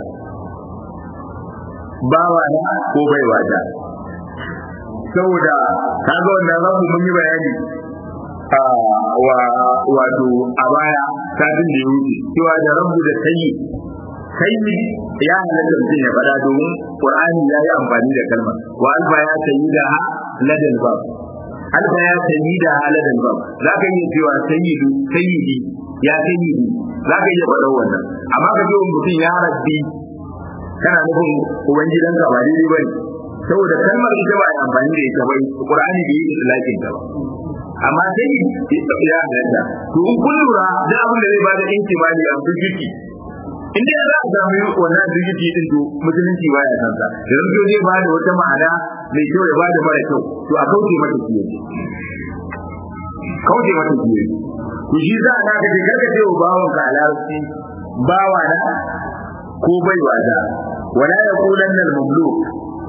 bawa na ko baiwa ta saboda kaga wannan rabu mun yi bayani a wa wato a baya satin da ya wuce cewa da rabu da sayi sayi ya halatta mutum ya faɗa domin qur'ani ya yi amfani da kalmar wa alfa ya sayi da ladal bab alfa ya sayi da ladal bab za ka iya cewa sayyidu sayyidi ya sayyidi za ka iya faɗa wannan amma ka ce mutum ya rabbi kana nufin ubangidanka ba daidai ba ne saboda kalmar ita ba a amfani da ita bai qur'ani bai yi islakin ta ba amma sai ya halatta to in kun lura da abin da zai bada intimali a fifiki in dai za a sami wannan digiti din to musulunci baya san sa idan to zai bada wata ma'ana mai kyau ya bada mara kyau to a kauce mata kiyaye kauce mata kiyaye to shi za a ka ce karka ce wa bawan ka alarci bawa na ko baiwa da wala yaqulanna al-mamluk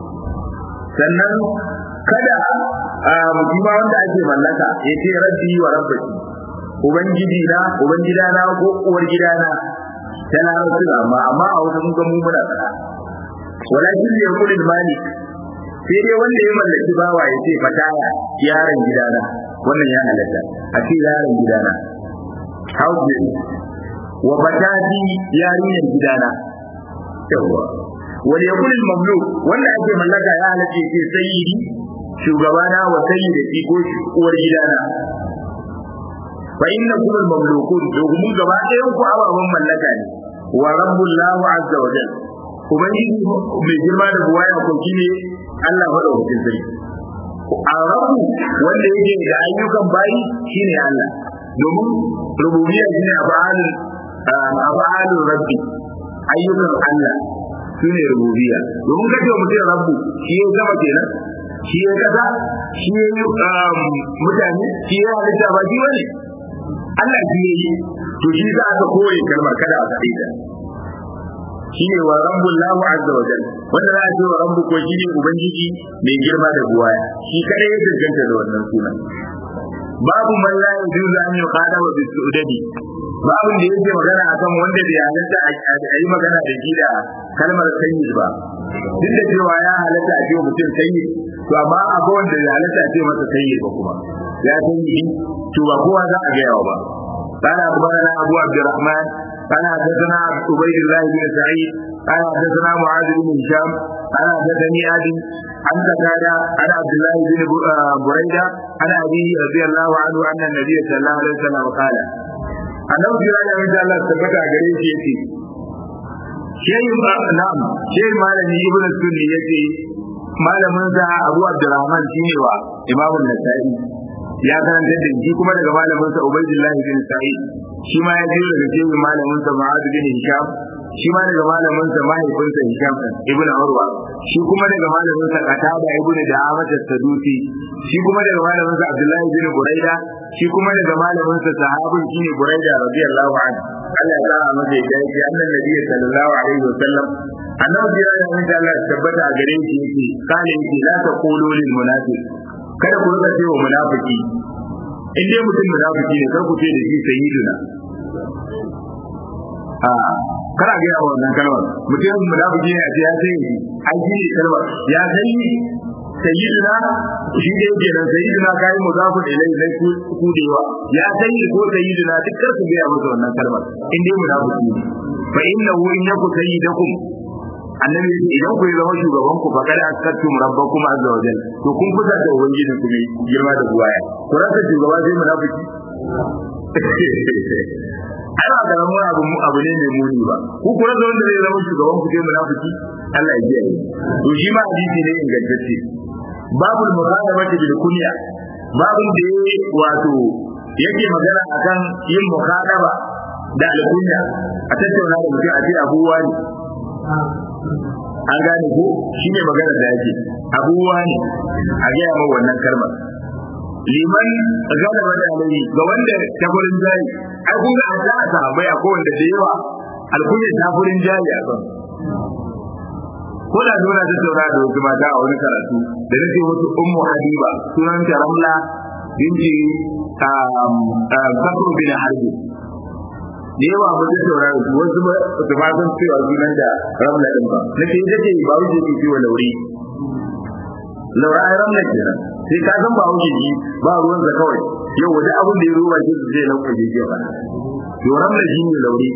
sannan kada a mujima wanda ake mallaka ya ce rabbi wa rabbaki ubangiji na ubangida na ko uwar gidana ta larabci amma amma a wasu mun ga mu muna fada walakin ya kuli malik sai dai wanda ya mallaki bawa ya ce fataya yaron gidana wannan ya halatta a ce yaron gidana house wa batati yarinyar gidana yawa wal yakul al mamluk wanda ake mallaka ya halatta ce sayyidi shugabana wa sayyidati ko uwar gidana fa inna kullu mamlukun domin gaba ɗayan ku ababen mallaka ne wa rabbul lahu azza wa jalla ubangiji mai girma da buwaya ko shine Allah madaukakin sarki a rabu wanda yake da ayyukan bayi shine Allah domin rububiyya shine afalul afalul rabbi ayyukan Allah shine rububiyya domin kace mutum rabbu shi ya zama kenan shi ya kaza shi ya mutane shi ya halitta ba shi bane Allah shi ya yi to shi za ka koyi kalmar kada a faɗi ta shine wa rabbul lahu azza wa jalla wanda za a ce wa rabbu ko shine ubangiji mai girma da buwaya shi kadai ya danganta da wannan sunan babu man la yujuzu an yuqada wa bisudadi babu da yake magana akan wanda bai halatta a yi magana da shi da kalmar sayyid ba duk da cewa ya halatta a ce mutum sayyid to amma akwai wanda ya halatta a ce masa sayyid ba kuma ya sayyidi to ba kowa za a gaya ba قال أخبرنا أبو عبد الرحمن قال حدثنا عبيد الله بن سعيد قال حدثنا معاذ بن هشام قال حدثني ابي عن قتادة عن عبد الله بن بريدة عن أبيه رضي الله عنه أن النبي صلى الله عليه وسلم قال أنه في رأي من الله ثبت أجريه يتي شيء نعم شيء مالني ابن السني يتي malamin sa Abu Abdurrahman shine wa Imam An-Nasa'i ya karanta da shi kuma daga malamin sa Ubaydullah bin Sa'id shi ma ya je daga cikin malamin sa Mu'adh bin Hisham shi ma daga malamin sa mahaifin sa Hisham ibn Urwa shi kuma daga malamin sa Qatada ibn Da'amat as-Sadusi shi kuma daga malamin sa Abdullah bin Buraida shi kuma daga malamin sa sahabin shine Buraida radiyallahu anhu Allah ya sa masa ya ce annan nabi sallallahu alaihi wasallam annabi ya yi da Allah tabbata a gare shi yake kale yake la taqulu lil munafiq kada ku rika cewa munafiki in dai mutum munafiki ne kar ku ce da shi sayyiduna a kana ga yawa wannan kalmar mutum munafiki ne a ce ya sai an ji ne kalmar ya sai sayyiduna shi dai ke nan sayyiduna kai muzafu ilai lai ku dewa ya sai ko sayyiduna duk kar ku ga masa wannan kalmar in dai munafiki ne fa innahu in yaku sayyidakum annabi yace idan ku zama shugaban ku faqad akattum rabbakum azza wa jalla to kun kusa da ubangiji ku ne girma da buwaya ku rasa shugaba sai munafiki ai ba karamin abu abu ne mai muni ba ku ku rasa wanda zai zama shugaban ku sai munafiki Allah ya kiyaye to shi ma hadisi ne ingantacce babul mukhadabati bil kunya babun da wato yake magana akan yin mukhadaba da alkunya a tattauna da mutum a ce abuwa ne an gane ko shi ne magana da yake abubuwa ne a gaya ma wannan kalmar liman galaba da alai ga wanda ta gurin jari ai kun ga a ta sahabbai akwai wanda da yawa alkunya ta gurin jari a kan ko da dole ta taura da wasu mata a wani karatu da nake wasu ummu habiba sunan ta ramla binti kasru bin harbi da yawa ba zai saurara su wasu ba su ma san cewa sunan da ramla din ba na ce ita ce ba wuce ke ciwo lauri laura ai ramla kenan sai ka san ba wuce ji ba ruwan sa kawai yau wani abin da ya ruwa shi zai lauka je ke ba to ramla shi ne lauri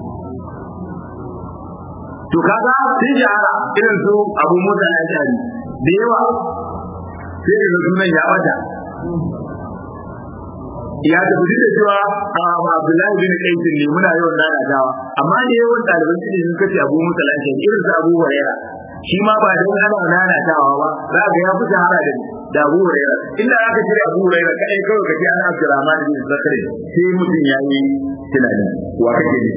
to kaga sun shahara irin su abu mota ya jari da yawa sai da sunan ya bata ya tafi da cewa Abdullahi bin Qais ne muna yawan lalatawa amma da yawan ɗaliban ilimi sun kace Abu Musa lafiya irin su Abu Hurairah shi ma ba dan ana lalatawa ba za ga ya fi shahara da da Abu Hurairah inda aka ce Abu Hurairah kai kawai kace ana Abdurrahman bin Zakari sai mutum ya yi tunani wa kake ne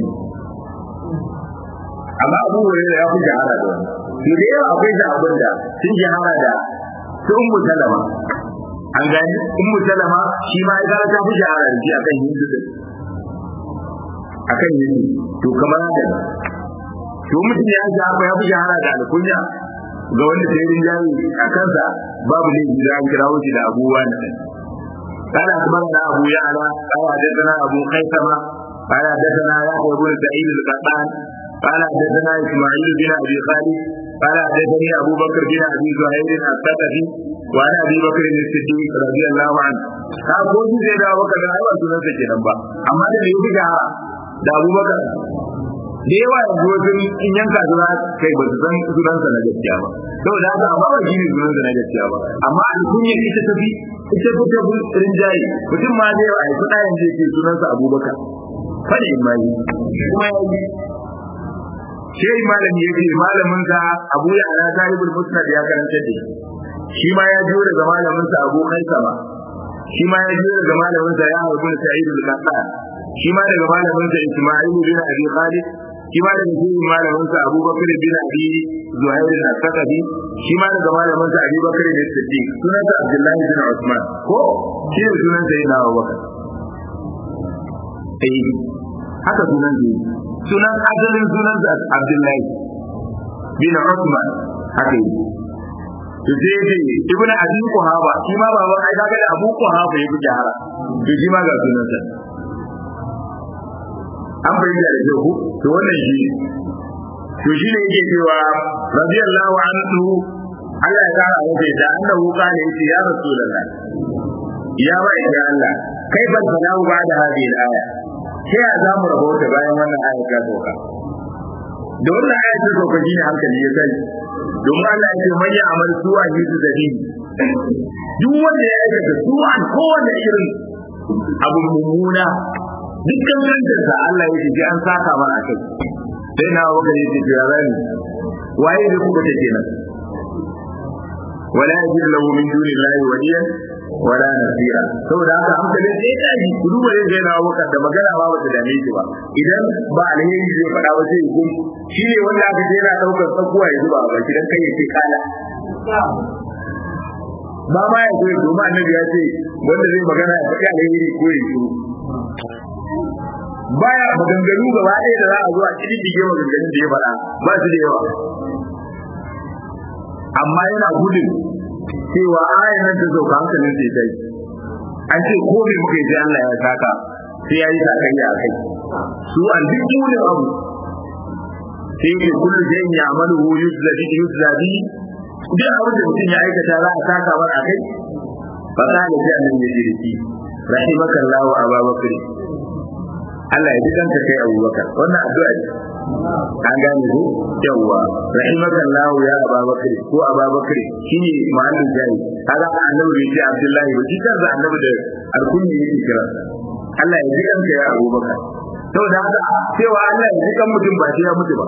amma Abu Hurairah ya fi shahara da wannan to da yawa akwai da abin da sun shahara da su Ummu Salama an gani ummu salama shi ma ya ta fi shahara da shi akan hindu din akan yake to kamar haka to mutum ya ji haka ya fi shahara da alkunya ga wanda ta yi rinjaye a kansa babu ne da an kira wuce da abubuwa na ɗan قال أخبرنا أبو يعلى قال حدثنا أبو خيثمة قال حدثنا يحيى بن سعيد القطان قال حدثنا إسماعيل بن أبي خالد قال حدثني أبو بكر بن أبي زهير الثقفي وعن أبي بكر الصديق رضي الله عنه ka ko shi zai dawo baka da aiwa sunan sa kenan ba amma da yake da da Abu Bakar da yawa yanzu wajen in yanka suna kai ba su san sunan sa na gaskiya ba saboda haka amma ba shi ne sunan sa na gaskiya ba amma alkunya ita tafi ita fi ta rinjaye mutum ma zai a yi kuɗa yanzu yake sunan sa Abu Bakar fadi mai kuma ya yi shi malami yake malamin sa Abu Ya'la Talibul Musnad ya karanta da shi ma ya jiyo daga malamin sa Abu Haisama shi ma ya jiyo daga malamin sa ya Abu Sa'id al-Qattan shi ma daga malamin sa Isma'il bin Abi Khalid shi ma daga shi malamin sa Abu Bakr bin Abi Zuhair al-Thaqafi shi ma daga malamin sa Abi Bakr bin Siddiq sunan sa Abdullah bin Usman ko shi ne sunan sa yana Abu Bakr eh haka sunan sa sunan asalin sunan sa Abdullah bin Usman haka yi to sai ce ibn abi kuhaba shi ma baban ai kaga da abu kuhaba yake jahara to shi ma ga sunan sa an bayyana da ku to wannan shi to shi ne yake cewa radiyallahu anhu Allah ya kara masa da annahu kana yace ya rasulullah ya wa ya Allah kai ban sana'u ba da hadhihi al-aya sai ya zamu rabota bayan wannan aya ta doka da wannan aya ta doka shine hankali ya kai domin Allah ya ce man ya amal su'a yi su zabi duk wanda ya aikata su'an kowane irin abu mummuna dukkan kantarsa Allah ya ce an saka mana kai sai na waka ya ce ya rani waye da kuka ce kenan wala yajid lahu min duni llahi waliya wala nasira saboda haka hankali sai ta ji ku duba yin gaina waka da magana ba ba ta dame shi ba idan ba alheri zai faɗa ba sai hukum shi ne wanda aka je yana ɗaukar tsakuwa ya zuba ba gidan kai ya ce kala ba ma ya zo domin annabi ya ce wanda zai magana ya faɗi alheri ko ya shiru baya maganganu gaba ɗaya da za a zo a cikin dige maganganun da ya faɗa ba su da yawa amma yana gudun cewa ayan nan ta sauka hankalin sai dai an ce ko me muka yi sai Allah ya saka sai ya yi sakayya a kai su an duk munin abu sai yake kullu shay'in ya'maluhu yuzlabi yuzlabi duk abin da mutum ya aikata za a saka mar a kai fa kana da annabi ya jirki rahimakallahu ababakar Allah ya ji kanka kai Abubakar wannan addu'a ce an gane ko yawa rahimakallahu ya Abubakar ko Abubakar shine mahallin jari kaga annabi bai ce Abdullahi ba shi kansa annabi da alkunni yake kira Allah ya ji kanka ya Abubakar saboda haka cewa Allah ya ji kan mutum ba sai ya mutu ba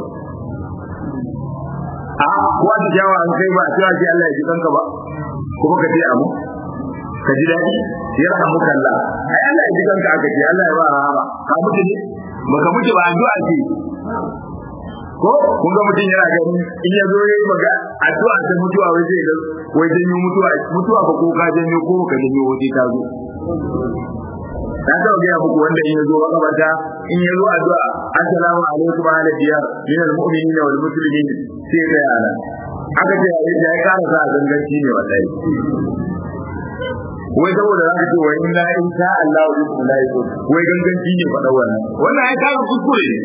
a ko da jawa an kai ba cewa sai Allah ya ji kanka ba kuma ka ce abu ka ji daɗi ya rahamu kalla ai Allah ya ji kanka aka ce Allah ya ba rahama ka mutu ne baka mutu ba addu'a ce ko kun ga mutum yana gani in ya zo yayi maga addu'a ta mutuwa wai zai ga wai janyo mutuwa mutuwa ba ko ka janyo ko ka janyo waje ta zo na taɓa gaya muku wanda in ya zo makabata in ya zo addu'a assalamu alaikum ala diyar min almu'minina wal muslimin sai ga yana aka ce ya ya kara sa ganganci ne wallahi wai saboda za ka ce wai inna in sha Allah wa bikum la yakun wai ganganci ne faɗa wannan wannan ai ka kuskure ne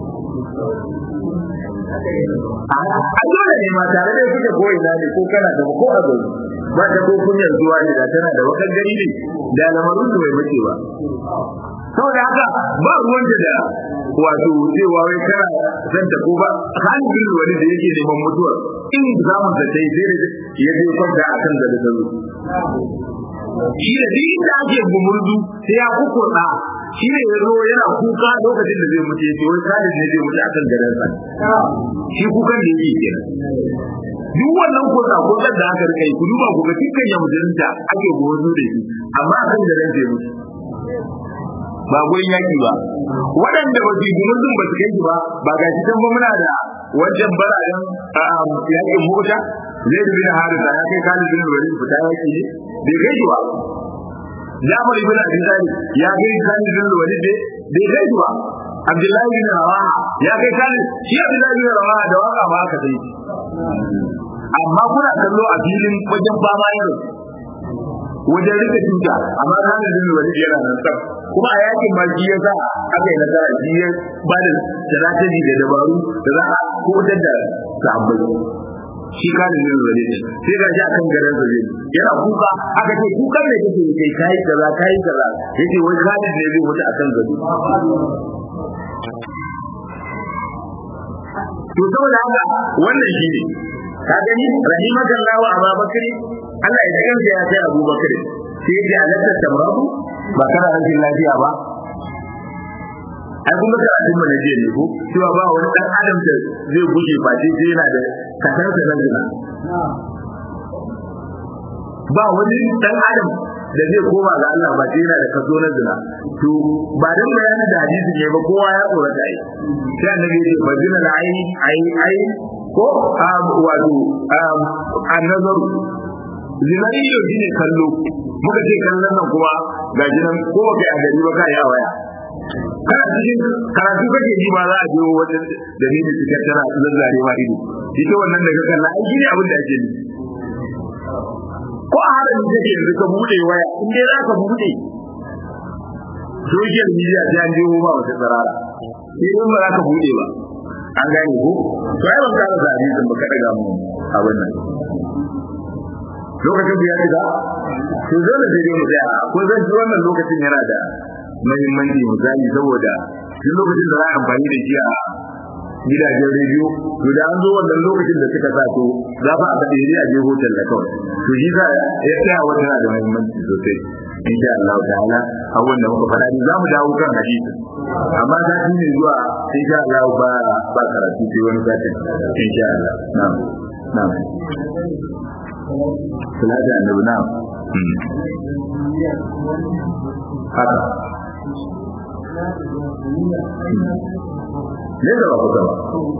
a dole ne ma tare da kuke ko ina ne ko kana da ko a gobe ba ta ko kunyar zuwa ne da tana da wata gari ne da lamarin da bai bace ba saboda haka ba ruwan da wato cewa wai kana zan ta ko ba halin wani da yake neman mutuwar in zamun da ta yi zai ya je kwanta akan da da shi da duk da ake gumurzu sai ya kukurta shi ne ya zo yana kuka lokacin da zai mutu ya ce wai kalin ne zai mutu akan gadansa shi kukan da yake kenan duk wannan kuka kukan da aka rika yi ku duba ku ga dukkan ya mutunta ake gumurzu da shi amma akan gadan zai mutu ba gurin yaki ba waɗanda ba su yi gumurzun ba su kai ba ba ga shi can ba muna da wajen barayen yakin mota zai dubi da harisa ya kai kalin bin walid fita yaki ne bai kai shi ba Jafar ibn Abi Talib ya kai Khalid bin Walid bai kai shi ba Abdullahi bin Rawaha ya kai Khalid shi Abdullahi bin Rawaha da waka ba aka sai amma kuna kallo a filin wajen fama yau wajen rike tuta amma Khalid bin Walid yana nan tsaf kuma a yakin ma shi yasa aka yi nasara shi ya ba da strategy da dabaru da za a kodar da sahabbai shi ka da zai zare sai ga shi akan garin sa zai yana kuka aka ce kukan ne kake kai kai kaza kai kaza yace wai Khalid ne zai mutu akan gado to saboda haka wannan shi ne ka gani rahimakallahu Abu Bakr Allah ya kansa ya sai Abu Bakr sai ya ji alatta tamrabu ba kana rashin lafiya ba ai kun ga karatun mu na jiya ne ko cewa ba wani dan adam da zai guje face sai yana da kasarsa na zina ba wani dan adam da zai koma ga Allah ba sai yana da kaso na zina to ba dan bayani da hadisi ne ba kowa ya tsorata ai sai annabi ya ce ba zina da ai ai ai ko wato annazaru zina ido shine kallo muka ce kallon nan kuma ga jinan ko kai a gari ba kai a waya kana cikin karatu kake ji ma za a je wajen dalilin cikin tana zazzare ma ido ita wannan da ka kalla ai shine abin da ake yi ko a harin kake yanzu ka bude waya in dai za ka bude social media sai an jiwo ba wata tsarara sai in ba za ka bude ba an gane ko to ai ban kara da hadisin ba ka daga mu abin nan lokacin da ya shiga to dole sai dai mu tsaya ko zan ji wannan lokacin yana da muhimmanci misali saboda duk lokacin da za a amfani da shi a gidajen rediyo to da an zo wannan lokacin da suka sa to za fa a ga dai a je hotel da kawai to shi za ya tsaya wannan da muhimmanci sosai insha Allah ta'ala abun da muka faɗa ni za mu dawo kan hadisi amma za shi ne zuwa insha Allah ba ba karatu sai wani satin insha Allah na'am na'am salatu annabi na'am haka ne da ba ku ba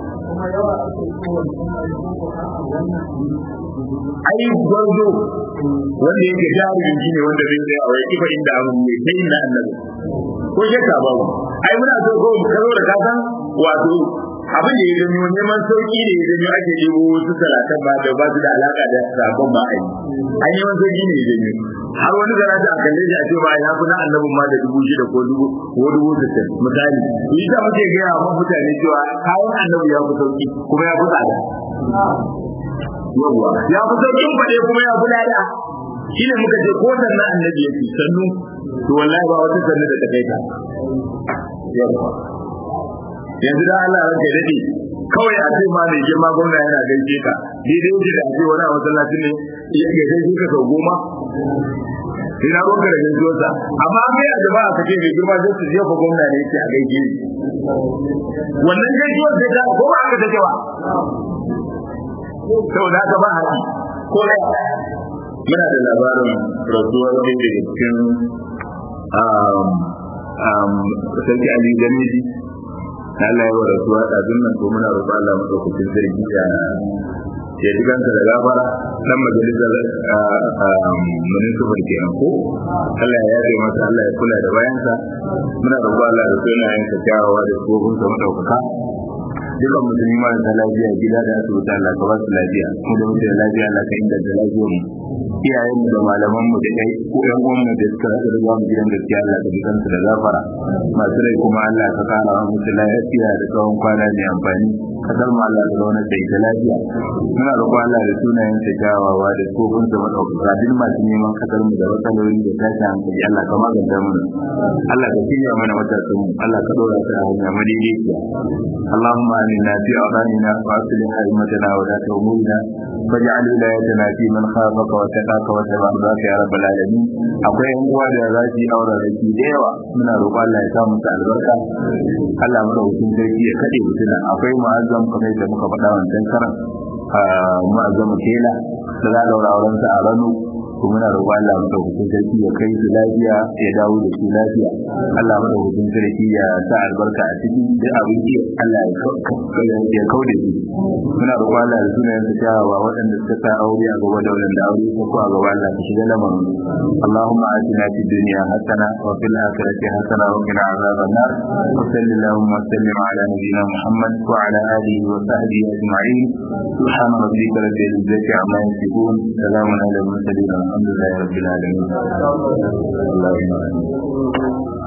ai gwarzo wanda yake jarumin shi ne wanda zai tsaya a wai kifa inda abu ne sai inda annabi ko shakka ba ai muna so ko mu karo da kasan wato abin da ya janyo neman sauki da ya janyo ake ɗebo wasu salatan ba da ba su da alaka da sabon ba ai an neman sauki ne ya janyo har wani zara ta kalle shi a ce ba ya fi na annabin ma da dubu shida ko dubu ko dubu sittin misali yi ta muke gaya wa mutane cewa kayan annabi ya fi sauki kuma ya fi tsada yawwa ya fi saukin faɗe kuma ya fi lada shi ne muka ce ko sannan annabi ya fi sannu to wallahi ba wata sannu da ta kai ta yawwa yanzu da Allah ranka dade kawai a ce ma mai girma gwamna yana gaishe ka daidai yake da ce wani a masallacin ne ya gaishe ka sau goma ina ruwanka da gaisuwarsa amma mai a jama'a ka ce mai girma zai su jefa gwamna ne yake a gaishe ni wannan gaisuwar sai ta ko ba aka take ba saboda haka ba haƙi ko da muna da labarin rasuwar ɗaya daga cikin sarki Ali Gamiji Allah ya wa rasuwa ɗazun nan ko muna roƙo Allah maɗaukakin sarki ya ya ji kansa da gafara dan majalisar municipal kenan ko Allah ya yafe masa Allah ya kula da bayansa muna roƙo Allah da sunayen sa kyawawa da tsohon sa madaukaka dukan musulmi marasa lafiya gida da asibiti Allah ka ba su lafiya mu da muke da lafiya Allah ka inganta lafiyar mu iyayen mu da malaman mu da kai ko ƴan uwan mu da suka rasa da mu gidan gaskiya Allah ka bisan su da gafara masu rai kuma Allah ka kara wa musu lafiya da tsawon kwana mai amfani kasar mu Allah ka zauna da ita lafiya muna roƙon Allah da sunayen sa kyawawa da tsofin sa madaukaka duk masu neman kasar mu da matsaloli da tashi hankali Allah ka maganta mu Allah ka shirya mana matasan mu Allah ka dora ta a hanya madaidaiciya اللهم آمنا في أوطاننا وأصلح أئمتنا ولاة أمورنا واجعل ولايتنا في من خافك واتقاك واتبع رضاك يا رب العالمين akwai yan uwa da za su yi aure da shi da yawa muna roƙon Allah ya samu ta albarka Allah mu daukin sarki ya kade mutuna akwai mu'azzam kamar da muka faɗa wancan karan mu'azzam kela da za a daura auren sa a rano to muna roƙon Allah madaukakin sarki ya kai su lafiya ya dawo da su lafiya Allah madaukakin sarki ya sa albarka a cikin duk abin da Allah ya kaude su muna roƙon Allah da sunayen su kyawawa waɗanda suka sa aure a gaba da waɗanda aure su ko a gaba Allah ka shiga lamarin Allahumma atina fid dunya hasana wa fil akhirati hasana wa qina adhaban nar wa sallallahu wa sallim ala nabiyyina Muhammad wa ala alihi wa sahbihi ajma'in subhana rabbika rabbil izzati amma yasifun salamun ala al mursalin alhamdulillahi rabbil alamin Allahumma